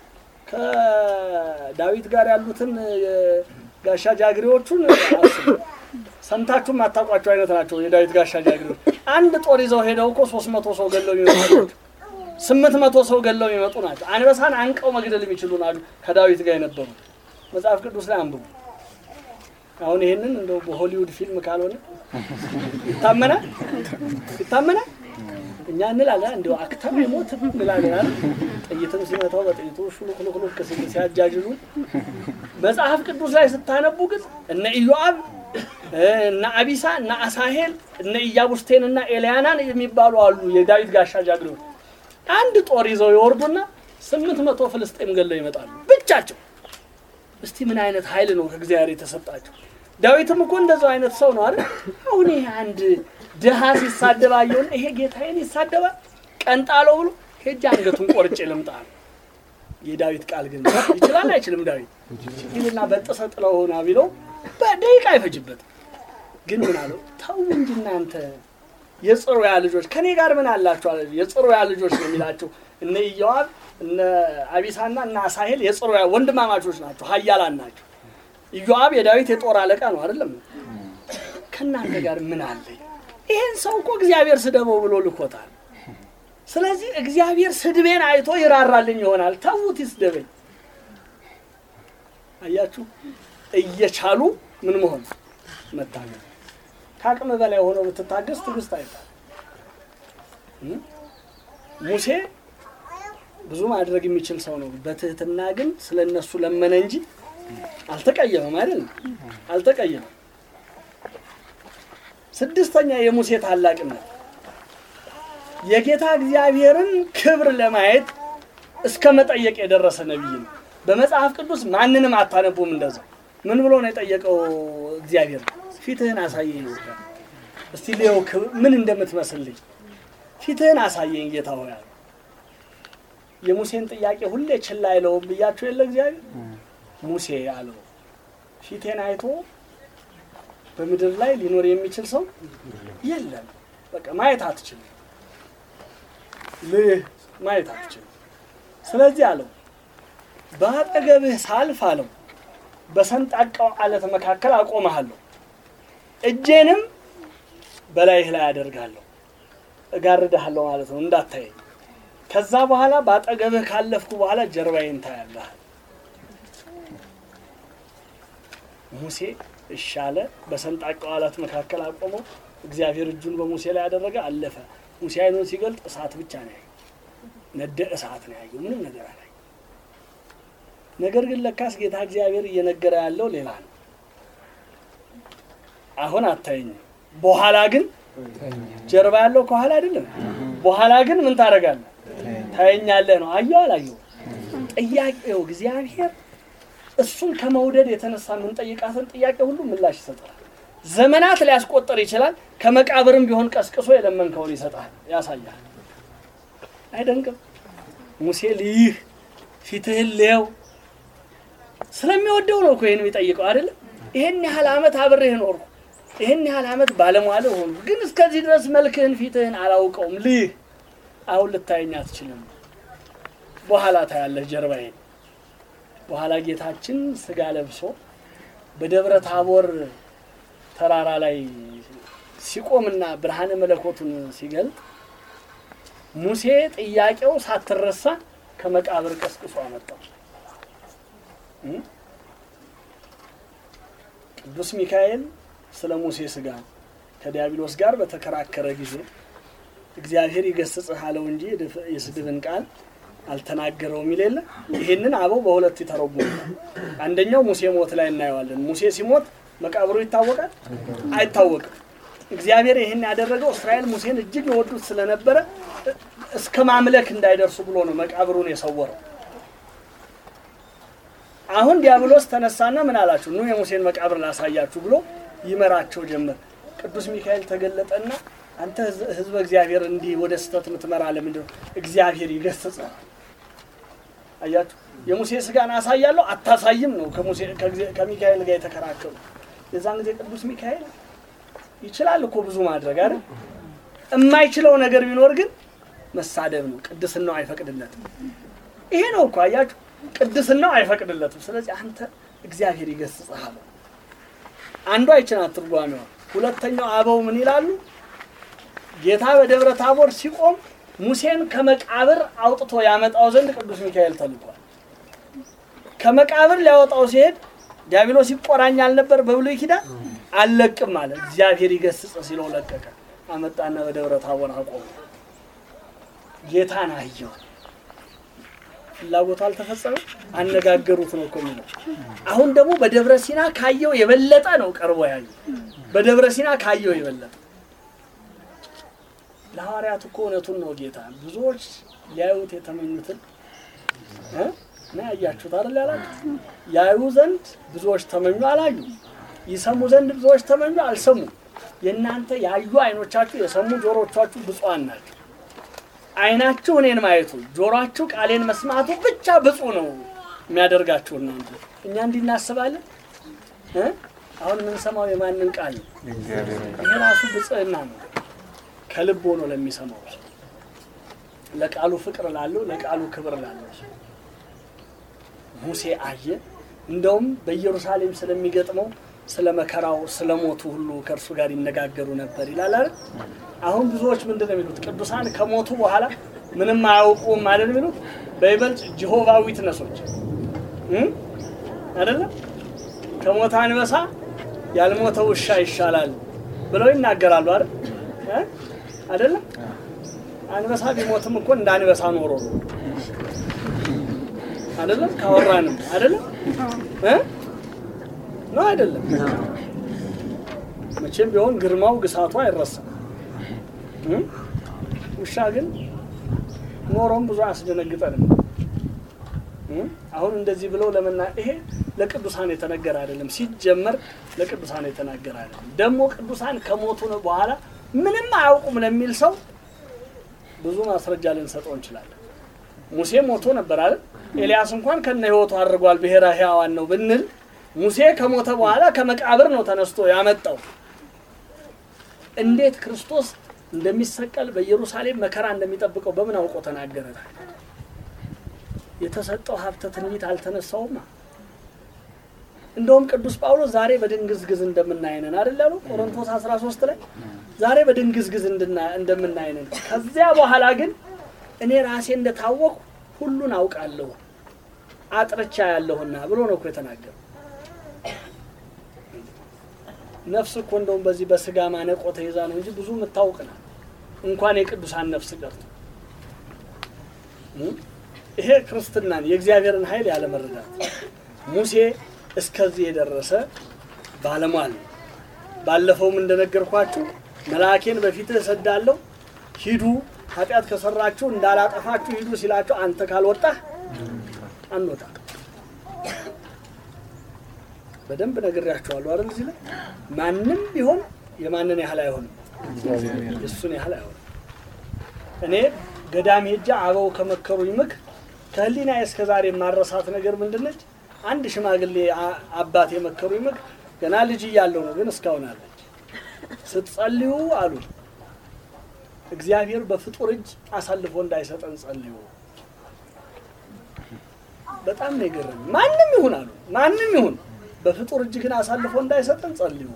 ከዳዊት ጋር ያሉትን ጋሻ ጃግሬዎቹን አስቡ ሰምታችሁ የማታውቋቸው አይነት ናቸው የዳዊት ጋሻ ጃግሬዎች አንድ ጦር ይዘው ሄደው እኮ ሶስት መቶ ሰው ገለው የሚመጡ ናቸው ስምንት መቶ ሰው ገለው የሚመጡ ናቸው አንበሳን አንቀው መግደል የሚችሉ ናሉ ከዳዊት ጋር የነበሩ መጽሐፍ ቅዱስ ላይ አንብቡ አሁን ይሄንን እንደው በሆሊውድ ፊልም ካልሆነ ይታመናል ይታመናል እኛ እንላለን እንደው አክተር የሞት እንላለን አይደል? ጥይትም ሲመታው በጥይቱ ሹሉክሉክሉክ ሲል ሲያጃጅሉ መጽሐፍ ቅዱስ ላይ ስታነቡ ግን እነ ኢዮአብ እነ አቢሳ እነ አሳሄል እነ ኢያቡስቴን እና ኤልያናን የሚባሉ አሉ የዳዊት ጋሻ ጃግሬዎች አንድ ጦር ይዘው ይወርዱና ስምንት መቶ ፍልስጤም ገለው ይመጣሉ ብቻቸው እስቲ ምን አይነት ኃይል ነው ከእግዚአብሔር የተሰጣቸው ዳዊትም እኮ እንደዛው አይነት ሰው ነው አይደል አሁን ይሄ አንድ ድሃ ሲሳደብ አየውና ይሄ ጌታዬን ይሳደባል ቀንጣለው ብሎ ሄጄ አንገቱን ቆርጬ ልምጣ ነው የዳዊት ቃል ግን ይችላል አይችልም ዳዊት ይልና በጥሰ ጥለው ሆና ቢለው በደቂቃ አይፈጅበትም ግን ምን አለው ተው እንጂ እናንተ የጽሩያ ልጆች ከኔ ጋር ምን አላችሁ አለ የጽሩያ ልጆች ነው የሚላቸው እነ ኢዮአብ እነ አቢሳና እነ አሳሄል የጽሩያ ወንድማማቾች ናቸው ሀያላን ናቸው ኢዮአብ የዳዊት የጦር አለቃ ነው አይደለም ከእናንተ ጋር ምን አለኝ ይህን ሰው እኮ እግዚአብሔር ስደበው ብሎ ልኮታል። ስለዚህ እግዚአብሔር ስድቤን አይቶ ይራራልኝ ይሆናል። ተዉት ይስደበኝ። አያችሁ፣ እየቻሉ ምን መሆን መታገል። ከአቅም በላይ ሆኖ ብትታገስ ትዕግስት አይባል። ሙሴ ብዙ ማድረግ የሚችል ሰው ነው። በትህትና ግን ስለ እነሱ ለመነ እንጂ አልተቀየመም። አይደል? አልተቀየመም። ስድስተኛ የሙሴ ታላቅነት የጌታ እግዚአብሔርን ክብር ለማየት እስከ መጠየቅ የደረሰ ነቢይ ነው። በመጽሐፍ ቅዱስ ማንንም አታነቡም። እንደዛው ምን ብሎ ነው የጠየቀው? እግዚአብሔር ፊትህን አሳየኝ ነው እስቲ ሊየው ምን እንደምትመስልኝ ፊትህን አሳየኝ ጌታ ሆይ አለ። የሙሴን ጥያቄ ሁሌ ችላ አይለውም ብያቸው የለ እግዚአብሔር ሙሴ አለው ፊቴን አይቶ በምድር ላይ ሊኖር የሚችል ሰው የለም። በቃ ማየት አትችልም፣ ልህ ማየት አትችልም። ስለዚህ አለው በአጠገብህ ሳልፍ አለው በሰንጣቃው አለት መካከል አቆመሃለሁ፣ እጄንም በላይህ ላይ አደርጋለሁ፣ እጋርድሃለሁ ማለት ነው እንዳታየኝ። ከዛ በኋላ በአጠገብህ ካለፍኩ በኋላ ጀርባዬን ታያለህ። ሙሴ እሺ አለ። በሰንጣቃው አለት መካከል አቆመው። እግዚአብሔር እጁን በሙሴ ላይ ያደረገ አለፈ። ሙሴ አይኑን ሲገልጥ እሳት ብቻ ነው ያየው፣ ነደ እሳት ነው ያየው፣ ምንም ነገር አላየም። ነገር ግን ለካስ ጌታ እግዚአብሔር እየነገረ ያለው ሌላ ነው። አሁን አታየኝም፣ በኋላ ግን ጀርባ ያለው ከኋላ አይደለም። በኋላ ግን ምን ታደርጋለህ? ታየኛለህ ነው። አየው አላየው? ጥያቄው እግዚአብሔር እሱን ከመውደድ የተነሳ የምንጠይቃትን ጥያቄ ሁሉ ምላሽ ይሰጣል። ዘመናት ሊያስቆጥር ይችላል። ከመቃብርም ቢሆን ቀስቅሶ የለመንከውን ይሰጣል፣ ያሳያል። አይደንቅም? ሙሴ ልይህ ፊትህን ልየው ስለሚወደው ነው እኮ ይህን የሚጠይቀው አይደለም። ይህን ያህል ዓመት አብሬህ ኖርኩ፣ ይህን ያህል ዓመት ባለሟል ሆኑ፣ ግን እስከዚህ ድረስ መልክህን ፊትህን አላውቀውም። ልይህ አሁን ልታየኝ አትችልም፣ በኋላ ታያለህ ጀርባዬን በኋላ ጌታችን ስጋ ለብሶ በደብረ ታቦር ተራራ ላይ ሲቆምና ብርሃነ መለኮቱን ሲገልጥ ሙሴ ጥያቄው ሳትረሳ ከመቃብር ቀስቅሶ አመጣው። ቅዱስ ሚካኤል ስለ ሙሴ ስጋ ከዲያብሎስ ጋር በተከራከረ ጊዜ እግዚአብሔር ይገስጽህ አለው እንጂ የስድብን ቃል አልተናገረውም የሚል የለ። ይህንን አበው በሁለት ይተረጉሙታል። አንደኛው ሙሴ ሞት ላይ እናየዋለን። ሙሴ ሲሞት መቃብሩ ይታወቃል አይታወቅም? እግዚአብሔር ይህን ያደረገው እስራኤል ሙሴን እጅግ የወዱት ስለነበረ እስከ ማምለክ እንዳይደርሱ ብሎ ነው መቃብሩን የሰወረው። አሁን ዲያብሎስ ተነሳና ምን አላችሁ? ኑ የሙሴን መቃብር ላሳያችሁ ብሎ ይመራቸው ጀመር። ቅዱስ ሚካኤል ተገለጠና አንተ ሕዝበ እግዚአብሔር እንዲህ ወደ ስህተት የምትመራ ለምንድን ነው? እግዚአብሔር ይገስጽህ። አያችሁ፣ የሙሴ ስጋን አሳያለሁ አታሳይም ነው ከሚካኤል ጋር የተከራከሩ። የዛን ጊዜ ቅዱስ ሚካኤል ይችላል እኮ ብዙ ማድረግ አይደል? የማይችለው ነገር ቢኖር ግን መሳደብ ነው። ቅድስናው አይፈቅድለትም። ይሄ ነው እኮ አያችሁ፣ ቅድስናው አይፈቅድለትም። ስለዚህ አንተ እግዚአብሔር ይገስጽህ አለው። አንዷ ይችናት ትርጓሜዋ። ሁለተኛው አበው ምን ይላሉ? ጌታ በደብረ ታቦር ሲቆም ሙሴን ከመቃብር አውጥቶ ያመጣው ዘንድ ቅዱስ ሚካኤል ተልኳል። ከመቃብር ሊያወጣው ሲሄድ ዲያብሎስ ይቆራኛል ነበር በብሉይ ኪዳን አልለቅም አለ። እግዚአብሔር ይገስጽ ሲለው ለቀቀ። አመጣና በደብረ ታቦር አቆመ። ጌታን አየው። ፍላጎቱ አልተፈጸመም። አነጋገሩት ነው እኮ የሚለው። አሁን ደግሞ በደብረ ሲና ካየው የበለጠ ነው ቀርቦ ያየው። በደብረ ሲና ካየው የበለጠ ለሐዋርያት እኮ እውነቱን ነው ጌታ ብዙዎች ሊያዩት የተመኙትን ና ያያችሁት አይደል ያላችሁት ያዩ ዘንድ ብዙዎች ተመኙ አላዩ ይሰሙ ዘንድ ብዙዎች ተመኙ አልሰሙ የእናንተ ያዩ አይኖቻችሁ የሰሙ ጆሮቻችሁ ብፁዓን ናቸው አይናችሁ እኔን ማየቱ ጆሮአችሁ ቃሌን መስማቱ ብቻ ብፁ ነው የሚያደርጋችሁ እናንተ እኛ እንዲህ እናስባለን እ አሁን የምንሰማው የማንን ቃል ነው ይሄ ራሱ ብጽዕና ነው ከልብ ሆኖ ለሚሰማው ሰው ለቃሉ ፍቅር ላለው ለቃሉ ክብር ላለው ሰው ሙሴ አየ። እንደውም በኢየሩሳሌም ስለሚገጥመው ስለ መከራው ስለ ሞቱ ሁሉ ከእርሱ ጋር ይነጋገሩ ነበር ይላል አይደል? አሁን ብዙዎች ምንድን ነው የሚሉት? ቅዱሳን ከሞቱ በኋላ ምንም አያውቁም ማለት ነው የሚሉት። በይበልጥ ጂሆቫ ዊትነሶች እ? አይደለም ከሞተ አንበሳ ያልሞተ ውሻ ይሻላል ብለው ይናገራሉ አይደል? እ? አይደለም አንበሳ ቢሞትም እኮ እንደ አንበሳ ኖሮ ነው አይደለም ካወራንም አይደለም እ? ነው አይደለም መቼም ቢሆን ግርማው ግሳቱ አይረሳም እ? ውሻ ግን ኖሮም ብዙ አያስደነግጠንም እ? አሁን እንደዚህ ብለው ለመና ይሄ ለቅዱሳን የተነገረ አይደለም ሲጀመር ለቅዱሳን የተናገረ አይደለም ደግሞ ቅዱሳን ከሞቱ ነው በኋላ ምንም አያውቁም ለሚል ሰው ብዙ ማስረጃ ልንሰጠው እንችላለን ሙሴ ሞቶ ነበር አይደል ኤልያስ እንኳን ከነ ህይወቱ አድርጓል ብሔረ ሕያዋን ነው ብንል ሙሴ ከሞተ በኋላ ከመቃብር ነው ተነስቶ ያመጣው እንዴት ክርስቶስ እንደሚሰቀል በኢየሩሳሌም መከራ እንደሚጠብቀው በምን አውቆ ተናገረ የተሰጠው ሀብተ ትንቢት አልተነሳውማ እንደውም ቅዱስ ጳውሎስ ዛሬ በድንግዝግዝ እንደምናይነን አይደል ያሉ ቆሮንቶስ 13 ላይ ዛሬ በድንግዝግዝ እንድና- እንደምናይነን ከዚያ በኋላ ግን እኔ ራሴ እንደታወቅሁ ሁሉን አውቃለሁ አጥርቻ ያለሁና ብሎ ነው እኮ የተናገረው። ነፍስ እኮ እንደውም በዚህ በስጋ ማነቆ ተይዛ ነው እንጂ ብዙ የምታውቅ ናት። እንኳን የቅዱሳን ነፍስ ቀርቶ እ? ይሄ ክርስትናን የእግዚአብሔርን ኃይል ያለመረዳት ሙሴ እስከዚህ የደረሰ ባለሟል ነው። ባለፈውም እንደነገርኳችሁ መልአኬን በፊትህ እሰዳለሁ፣ ሂዱ ኃጢአት ከሰራችሁ እንዳላጠፋችሁ ሂዱ ሲላቸው አንተ ካልወጣህ አንወጣ። በደንብ ነግሬያቸዋለሁ አይደል? እዚህ ላይ ማንም ቢሆን የማንን ያህል አይሆንም፣ የእሱን ያህል አይሆንም። እኔ ገዳም ሄጄ አበው ከመከሩኝ ምክር ከህሊና እስከ ዛሬ የማረሳት ነገር ምንድነች? አንድ ሽማግሌ አ- አባት የመከሩኝ ምክር ገና ልጅ እያለሁ ነው፣ ግን እስካሁን አለች። ስትጸልዩ አሉ እግዚአብሔር በፍጡር እጅ አሳልፎ እንዳይሰጠን ጸልዩ። በጣም ነው የገረመኝ። ማንም ይሁን አሉ ማንም ይሁን በፍጡር እጅ ግን አሳልፎ እንዳይሰጠን ጸልዩ።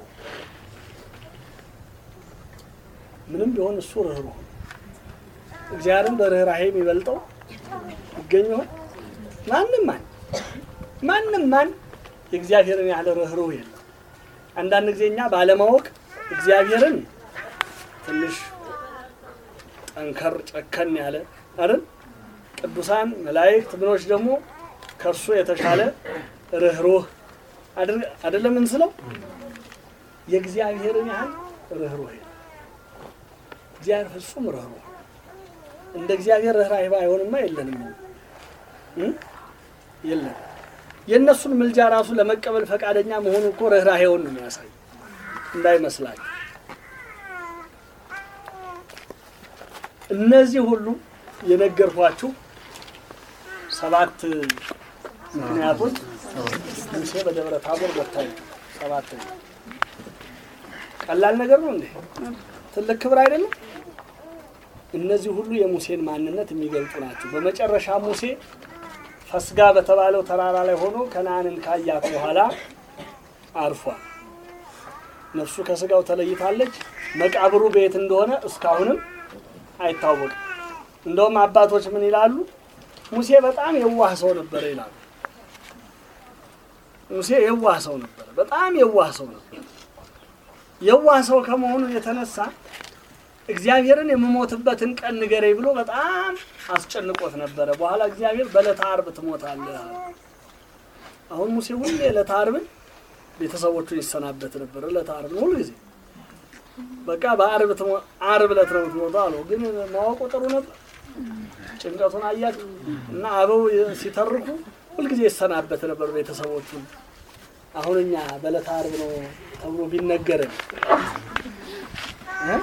ምንም ቢሆን እሱ ርኅሩህ ነው። እግዚአብሔርን በርኅራሄ የሚበልጠው ይገኝ ይሆን? ማንም ማን ማንም ማን የእግዚአብሔርን ያህል ርኅሩህ የለም። አንዳንድ ጊዜ እኛ ባለማወቅ እግዚአብሔርን ትንሽ ጠንከር ጨከን ያለ አይደል? ቅዱሳን መላእክት ምኖች ደግሞ ከእርሱ የተሻለ ርኅሩህ አድር- አይደለም እንስለው። የእግዚአብሔርን ያህል ርኅሩህ የለም። እግዚአብሔር ፍጹም ርኅሩህ እንደ እግዚአብሔር ርኅራኄ ባይሆንማ የለንም እ? የለም የእነሱን ምልጃ ራሱ ለመቀበል ፈቃደኛ መሆኑ እኮ ርኅራኄውን ነው የሚያሳይ እንዳይመስላችሁ። እነዚህ ሁሉ የነገርኳችሁ ሰባት ምክንያቶች ሙሴ በደብረ ታቦር በታዩ ሰባት ነው። ቀላል ነገር ነው እንዴ? ትልቅ ክብር አይደለም? እነዚህ ሁሉ የሙሴን ማንነት የሚገልጡ ናቸው። በመጨረሻ ሙሴ ፈስጋ በተባለው ተራራ ላይ ሆኖ ከነአንን ካያት በኋላ አርፏል። ነፍሱ ከስጋው ተለይታለች። መቃብሩ ቤት እንደሆነ እስካሁንም አይታወቅም። እንደውም አባቶች ምን ይላሉ? ሙሴ በጣም የዋህ ሰው ነበረ ይላሉ። ሙሴ የዋህ ሰው ነበረ፣ በጣም የዋህ ሰው ነበረ። የዋህ ሰው ከመሆኑ የተነሳ እግዚአብሔርን የምሞትበትን ቀን ንገረኝ ብሎ በጣም አስጨንቆት ነበረ። በኋላ እግዚአብሔር በዕለተ ዓርብ ትሞታለህ አለ። አሁን ሙሴ ሁሌ ዕለተ ዓርብን ቤተሰቦቹን ይሰናበት ነበር። ዕለተ ዓርብን ሁልጊዜ በቃ በዓርብ ትሞ- ዓርብ ዕለት ነው የምትሞተው አለው። ግን ማወቁ ጥሩ ነበር። ጭንቀቱን አያት እና አበው ሲተርኩ ሁልጊዜ ይሰናበት ነበር ቤተሰቦቹን። አሁን እኛ በዕለተ ዓርብ ነው ተብሎ ቢነገርን እ?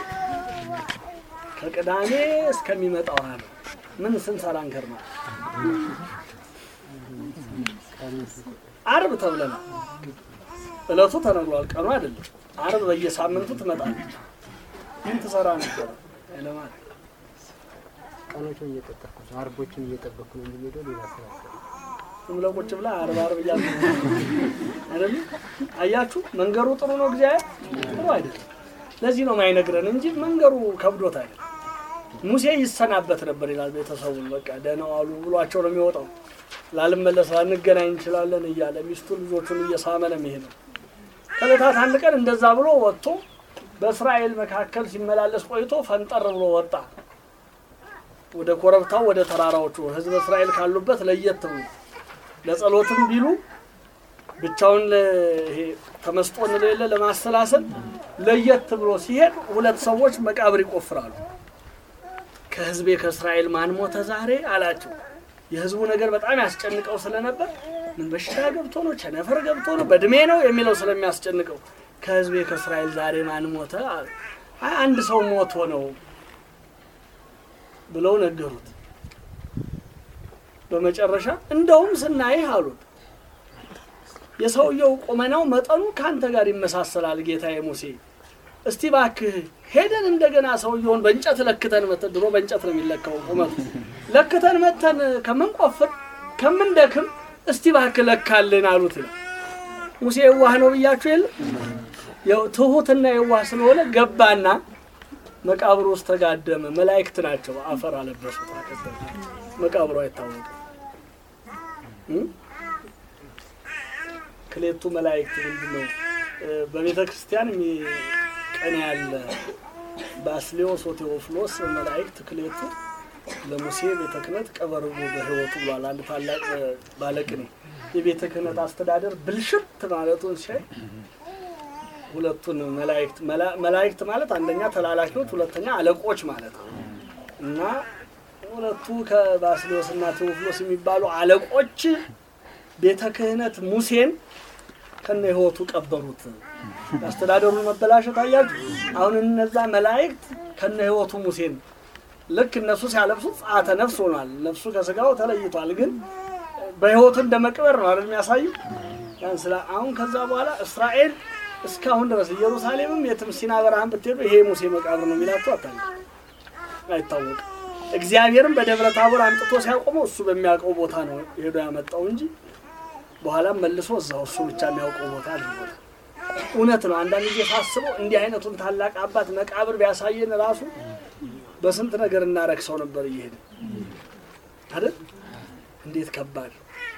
ከቅዳሜ እስከሚመጣው ዓርብ ምን ስንሰራ እንከርማለን? ዓርብ ተብለናል። እለቱ ተነግሯል፣ ቀኑ አይደለም። ዓርብ በየሳምንቱ ትመጣለች። ምን ትሰራ ነበር? ለማለት ቀኖቹን እየጠበቅኩ ነው። አርቦችን እየጠበቅኩ ነው የሚሄደው ሌላ ስራ አለ። ዝም ብለህ ቁጭ ብለህ አርባ አርብ እያሉ አይደል? አያችሁ መንገሩ ጥሩ ነው፣ እግዚአብሔር ጥሩ አይደለም። ለዚህ ነው ማይነግረን እንጂ መንገሩ ከብዶት አይደለም። ሙሴ ይሰናበት ነበር ይላል ቤተሰቡን። በቃ ደህና ዋሉ ብሏቸው ነው የሚወጣው። ላልመለስ ላንገናኝ እንችላለን እያለ ሚስቱ ልጆቹን እየሳመ ነው የሚሄደው። ከዕለታት አንድ ቀን እንደዛ ብሎ ወጥቶ በእስራኤል መካከል ሲመላለስ ቆይቶ ፈንጠር ብሎ ወጣ ወደ ኮረብታው ወደ ተራራዎቹ ሕዝብ እስራኤል ካሉበት ለየት ብሎ ለጸሎትም ቢሉ ብቻውን ለ- ይሄ ተመስጦ እንለው የለ ለማሰላሰል ለየት ብሎ ሲሄድ ሁለት ሰዎች መቃብር ይቆፍራሉ። ከሕዝቤ ከእስራኤል ማን ሞተ ዛሬ አላቸው። የሕዝቡ ነገር በጣም ያስጨንቀው ስለነበር ምን በሽታ ገብቶ ነው ቸነፈር ገብቶ ነው በእድሜ ነው የሚለው ስለሚያስጨንቀው ከሕዝቤ ከእስራኤል ዛሬ ማን ሞተ አለ። አይ አንድ ሰው ሞቶ ነው ብለው ነገሩት። በመጨረሻ እንደውም ስናይህ አሉት የሰውየው ቁመናው መጠኑ ከአንተ ጋር ይመሳሰላል ጌታዬ ሙሴ። እስቲ ባክህ ሄደን እንደገና ሰውየውን በእንጨት ለክተን መተን ድሮ በእንጨት ነው የሚለካው ቁመቱ ለክተን መተን ከምንቆፍር ከምንደክም እስቲ ባክህ ለካልን አሉት ይላል። ሙሴ የዋህ ነው ብያችሁ የለ ያው ትሁትና የዋህ ስለሆነ ገባና መቃብሩ ውስጥ ተጋደመ። መላእክት ናቸው አፈር አለበሱት። አከበሩ። መቃብሩ አይታወቅም። እም? ክሌቱ መላእክት ምንድን ነው? በቤተ ክርስቲያን የሚ- ቀን ያለ ባስሌዎስ ወቴዎፍሎስ መላእክት ክሌቱ ለሙሴ ቤተ ክህነት ቀበርቡ በሕይወቱ ብሏል። አንድ ታላቅ ባለቅኔ የቤተ ክህነት አስተዳደር ብልሽት ማለቱን ሲያይ ሁለቱን መላእክት መላ- መላእክት ማለት አንደኛ ተላላኪዎች፣ ሁለተኛ አለቆች ማለት ነው እና ሁለቱ ከባስሌዎስ እና ቴዎፍሎስ የሚባሉ አለቆች ቤተ ክህነት ሙሴን ከነ ሕይወቱ ቀበሩት። የአስተዳደሩን መበላሸት አያችሁ። አሁን እነዛ መላእክት ከነ ሕይወቱ ሙሴን ልክ እነሱ ሲያለብሱት ጸአተ ነፍስ ሆኗል። ነፍሱ ከስጋው ተለይቷል። ግን በሕይወቱ እንደ መቅበር ነው አይደል የሚያሳዩ ያን ስላ አሁን ከዛ በኋላ እስራኤል እስካሁን ድረስ ኢየሩሳሌምም የትም ሲና በረሃን ብትሄዱ ይሄ ሙሴ መቃብር ነው የሚላቸው አታለ አይታወቅም። እግዚአብሔርም በደብረ ታቦር አምጥቶ ሲያቆመው እሱ በሚያውቀው ቦታ ነው ሄዶ ያመጣው እንጂ በኋላም መልሶ እዛው እሱ ብቻ የሚያውቀው ቦታ አድርጎታል። እውነት ነው። አንዳንድ ጊዜ ሳስበው እንዲህ አይነቱን ታላቅ አባት መቃብር ቢያሳየን ራሱ በስንት ነገር እናረክሰው ነበር እየሄደ አይደል? እንዴት ከባድ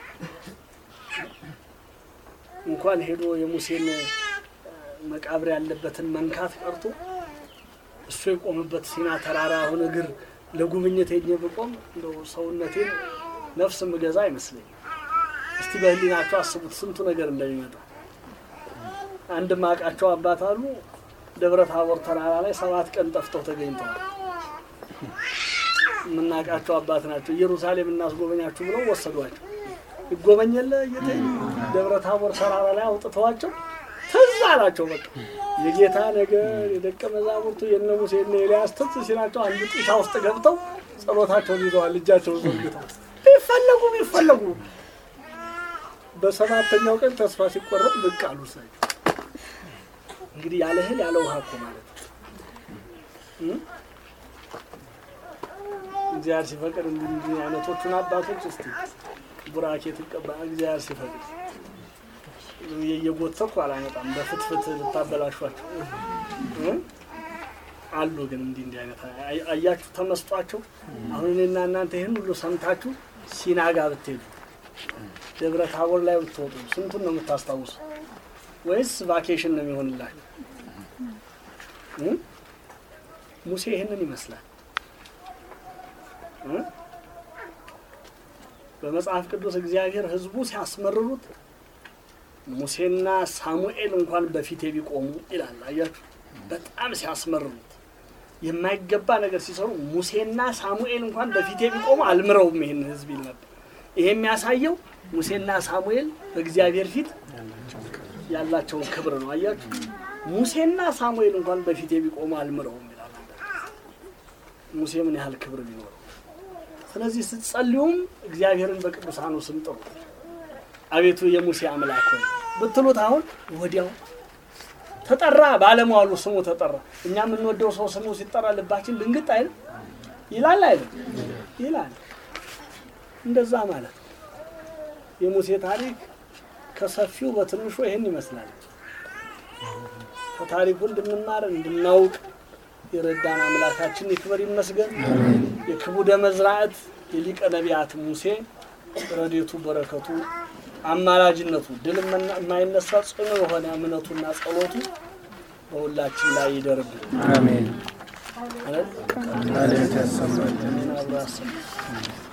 እንኳን ሄዶ የሙሴን መቃብር ያለበትን መንካት ቀርቶ እሱ የቆመበት ሲና ተራራ አሁን እግር ለጉብኝት ሄኜ ብቆም እንደው ሰውነቴን ነፍስ ምገዛ አይመስለኝም። እስቲ በህሊናቸው አስቡት ስንቱ ነገር እንደሚመጣ። አንድ ማቃቸው አባት አሉ ደብረ ታቦር ተራራ ላይ ሰባት ቀን ጠፍተው ተገኝተዋል። የምናውቃቸው አባት ናቸው። ኢየሩሳሌም እናስጎበኛችሁ ብለው ወሰዷቸው። ይጎበኘለ እየተኝ ደብረ ታቦር ተራራ ላይ አውጥተዋቸው ትዝ አላቸው። በቃ የጌታ ነገር የደቀ መዛሙርቱ የነ ሙሴ የነ ኤልያስ ትዝ ሲላቸው አንዱ ጢሻ ውስጥ ገብተው ጸሎታቸውን ይዘዋል። እጃቸውን ዘርግተው ቢፈለጉ ቢፈለጉ በሰባተኛው ቀን ተስፋ ሲቆረጥ ብቅ አሉ። እሳቸው እንግዲህ ያለ እህል ያለ ውሃ እኮ ማለት ነው። እም? እግዚአብሔር ሲፈቅድ እንዲህ እንዲህ አይነቶቹን አባቶች እስቲ ቡራኬ ትቀባ እግዚአብሔር ሲፈቅድ እየጎተኩ አላመጣም። በፍትፍት ልታበላሿቸው እም? አሉ። ግን እንዲህ እንዲህ አይነት አይ- አያችሁ ተመስጧቸው። አሁን እኔና እናንተ ይህን ሁሉ ሰምታችሁ ሲናጋ ብትሄዱ ደብረ ታቦር ላይ ብትወጡ ስንቱን ነው የምታስታውሱ? ወይስ ቫኬሽን ነው የሚሆንላችሁ? እም? ሙሴ ይህንን ይመስላል። እም? በመጽሐፍ ቅዱስ እግዚአብሔር ሕዝቡ ሲያስመርሩት ሙሴና ሳሙኤል እንኳን በፊቴ ቢቆሙ ይላል። አያችሁ፣ በጣም ሲያስመርሩት የማይገባ ነገር ሲሰሩ ሙሴና ሳሙኤል እንኳን በፊቴ ቢቆሙ አልምረውም ይህን ሕዝብ ይል ነበር። ይሄ የሚያሳየው ሙሴና ሳሙኤል በእግዚአብሔር ፊት ያላቸውን ክብር ነው። አያችሁ ሙሴና ሳሙኤል እንኳን በፊቴ ቢቆሙ አልምረውም ይላል። ሙሴ ምን ያህል ክብር ቢኖረው። ስለዚህ ስትጸልዩም እግዚአብሔርን በቅዱሳኑ ስም ጥሩ። አቤቱ የሙሴ አምላክ ሆይ ብትሉት አሁን ወዲያው ተጠራ፣ ባለሟሉ ስሙ ተጠራ። እኛ የምንወደው ሰው ስሙ ሲጠራ ልባችን ድንግጥ አይል ይላል አይልም? ይላል። እንደዛ ማለት ነው። የሙሴ ታሪክ ከሰፊው በትንሹ ይህን ይመስላል። ከታሪኩ እንድንማር እንድናውቅ የረዳን አምላካችን ይክበር ይመስገን። የክቡደ መዝራዕት የሊቀ ነቢያት ሙሴ ረዴቱ በረከቱ አማላጅነቱ ድል የማይነሳ ጽኑ የሆነ እምነቱና ጸሎቱ በሁላችን ላይ ይደርብን። አሜን። አይደል? ቃልህን ያሰማልን። አብሮ ያሰማን።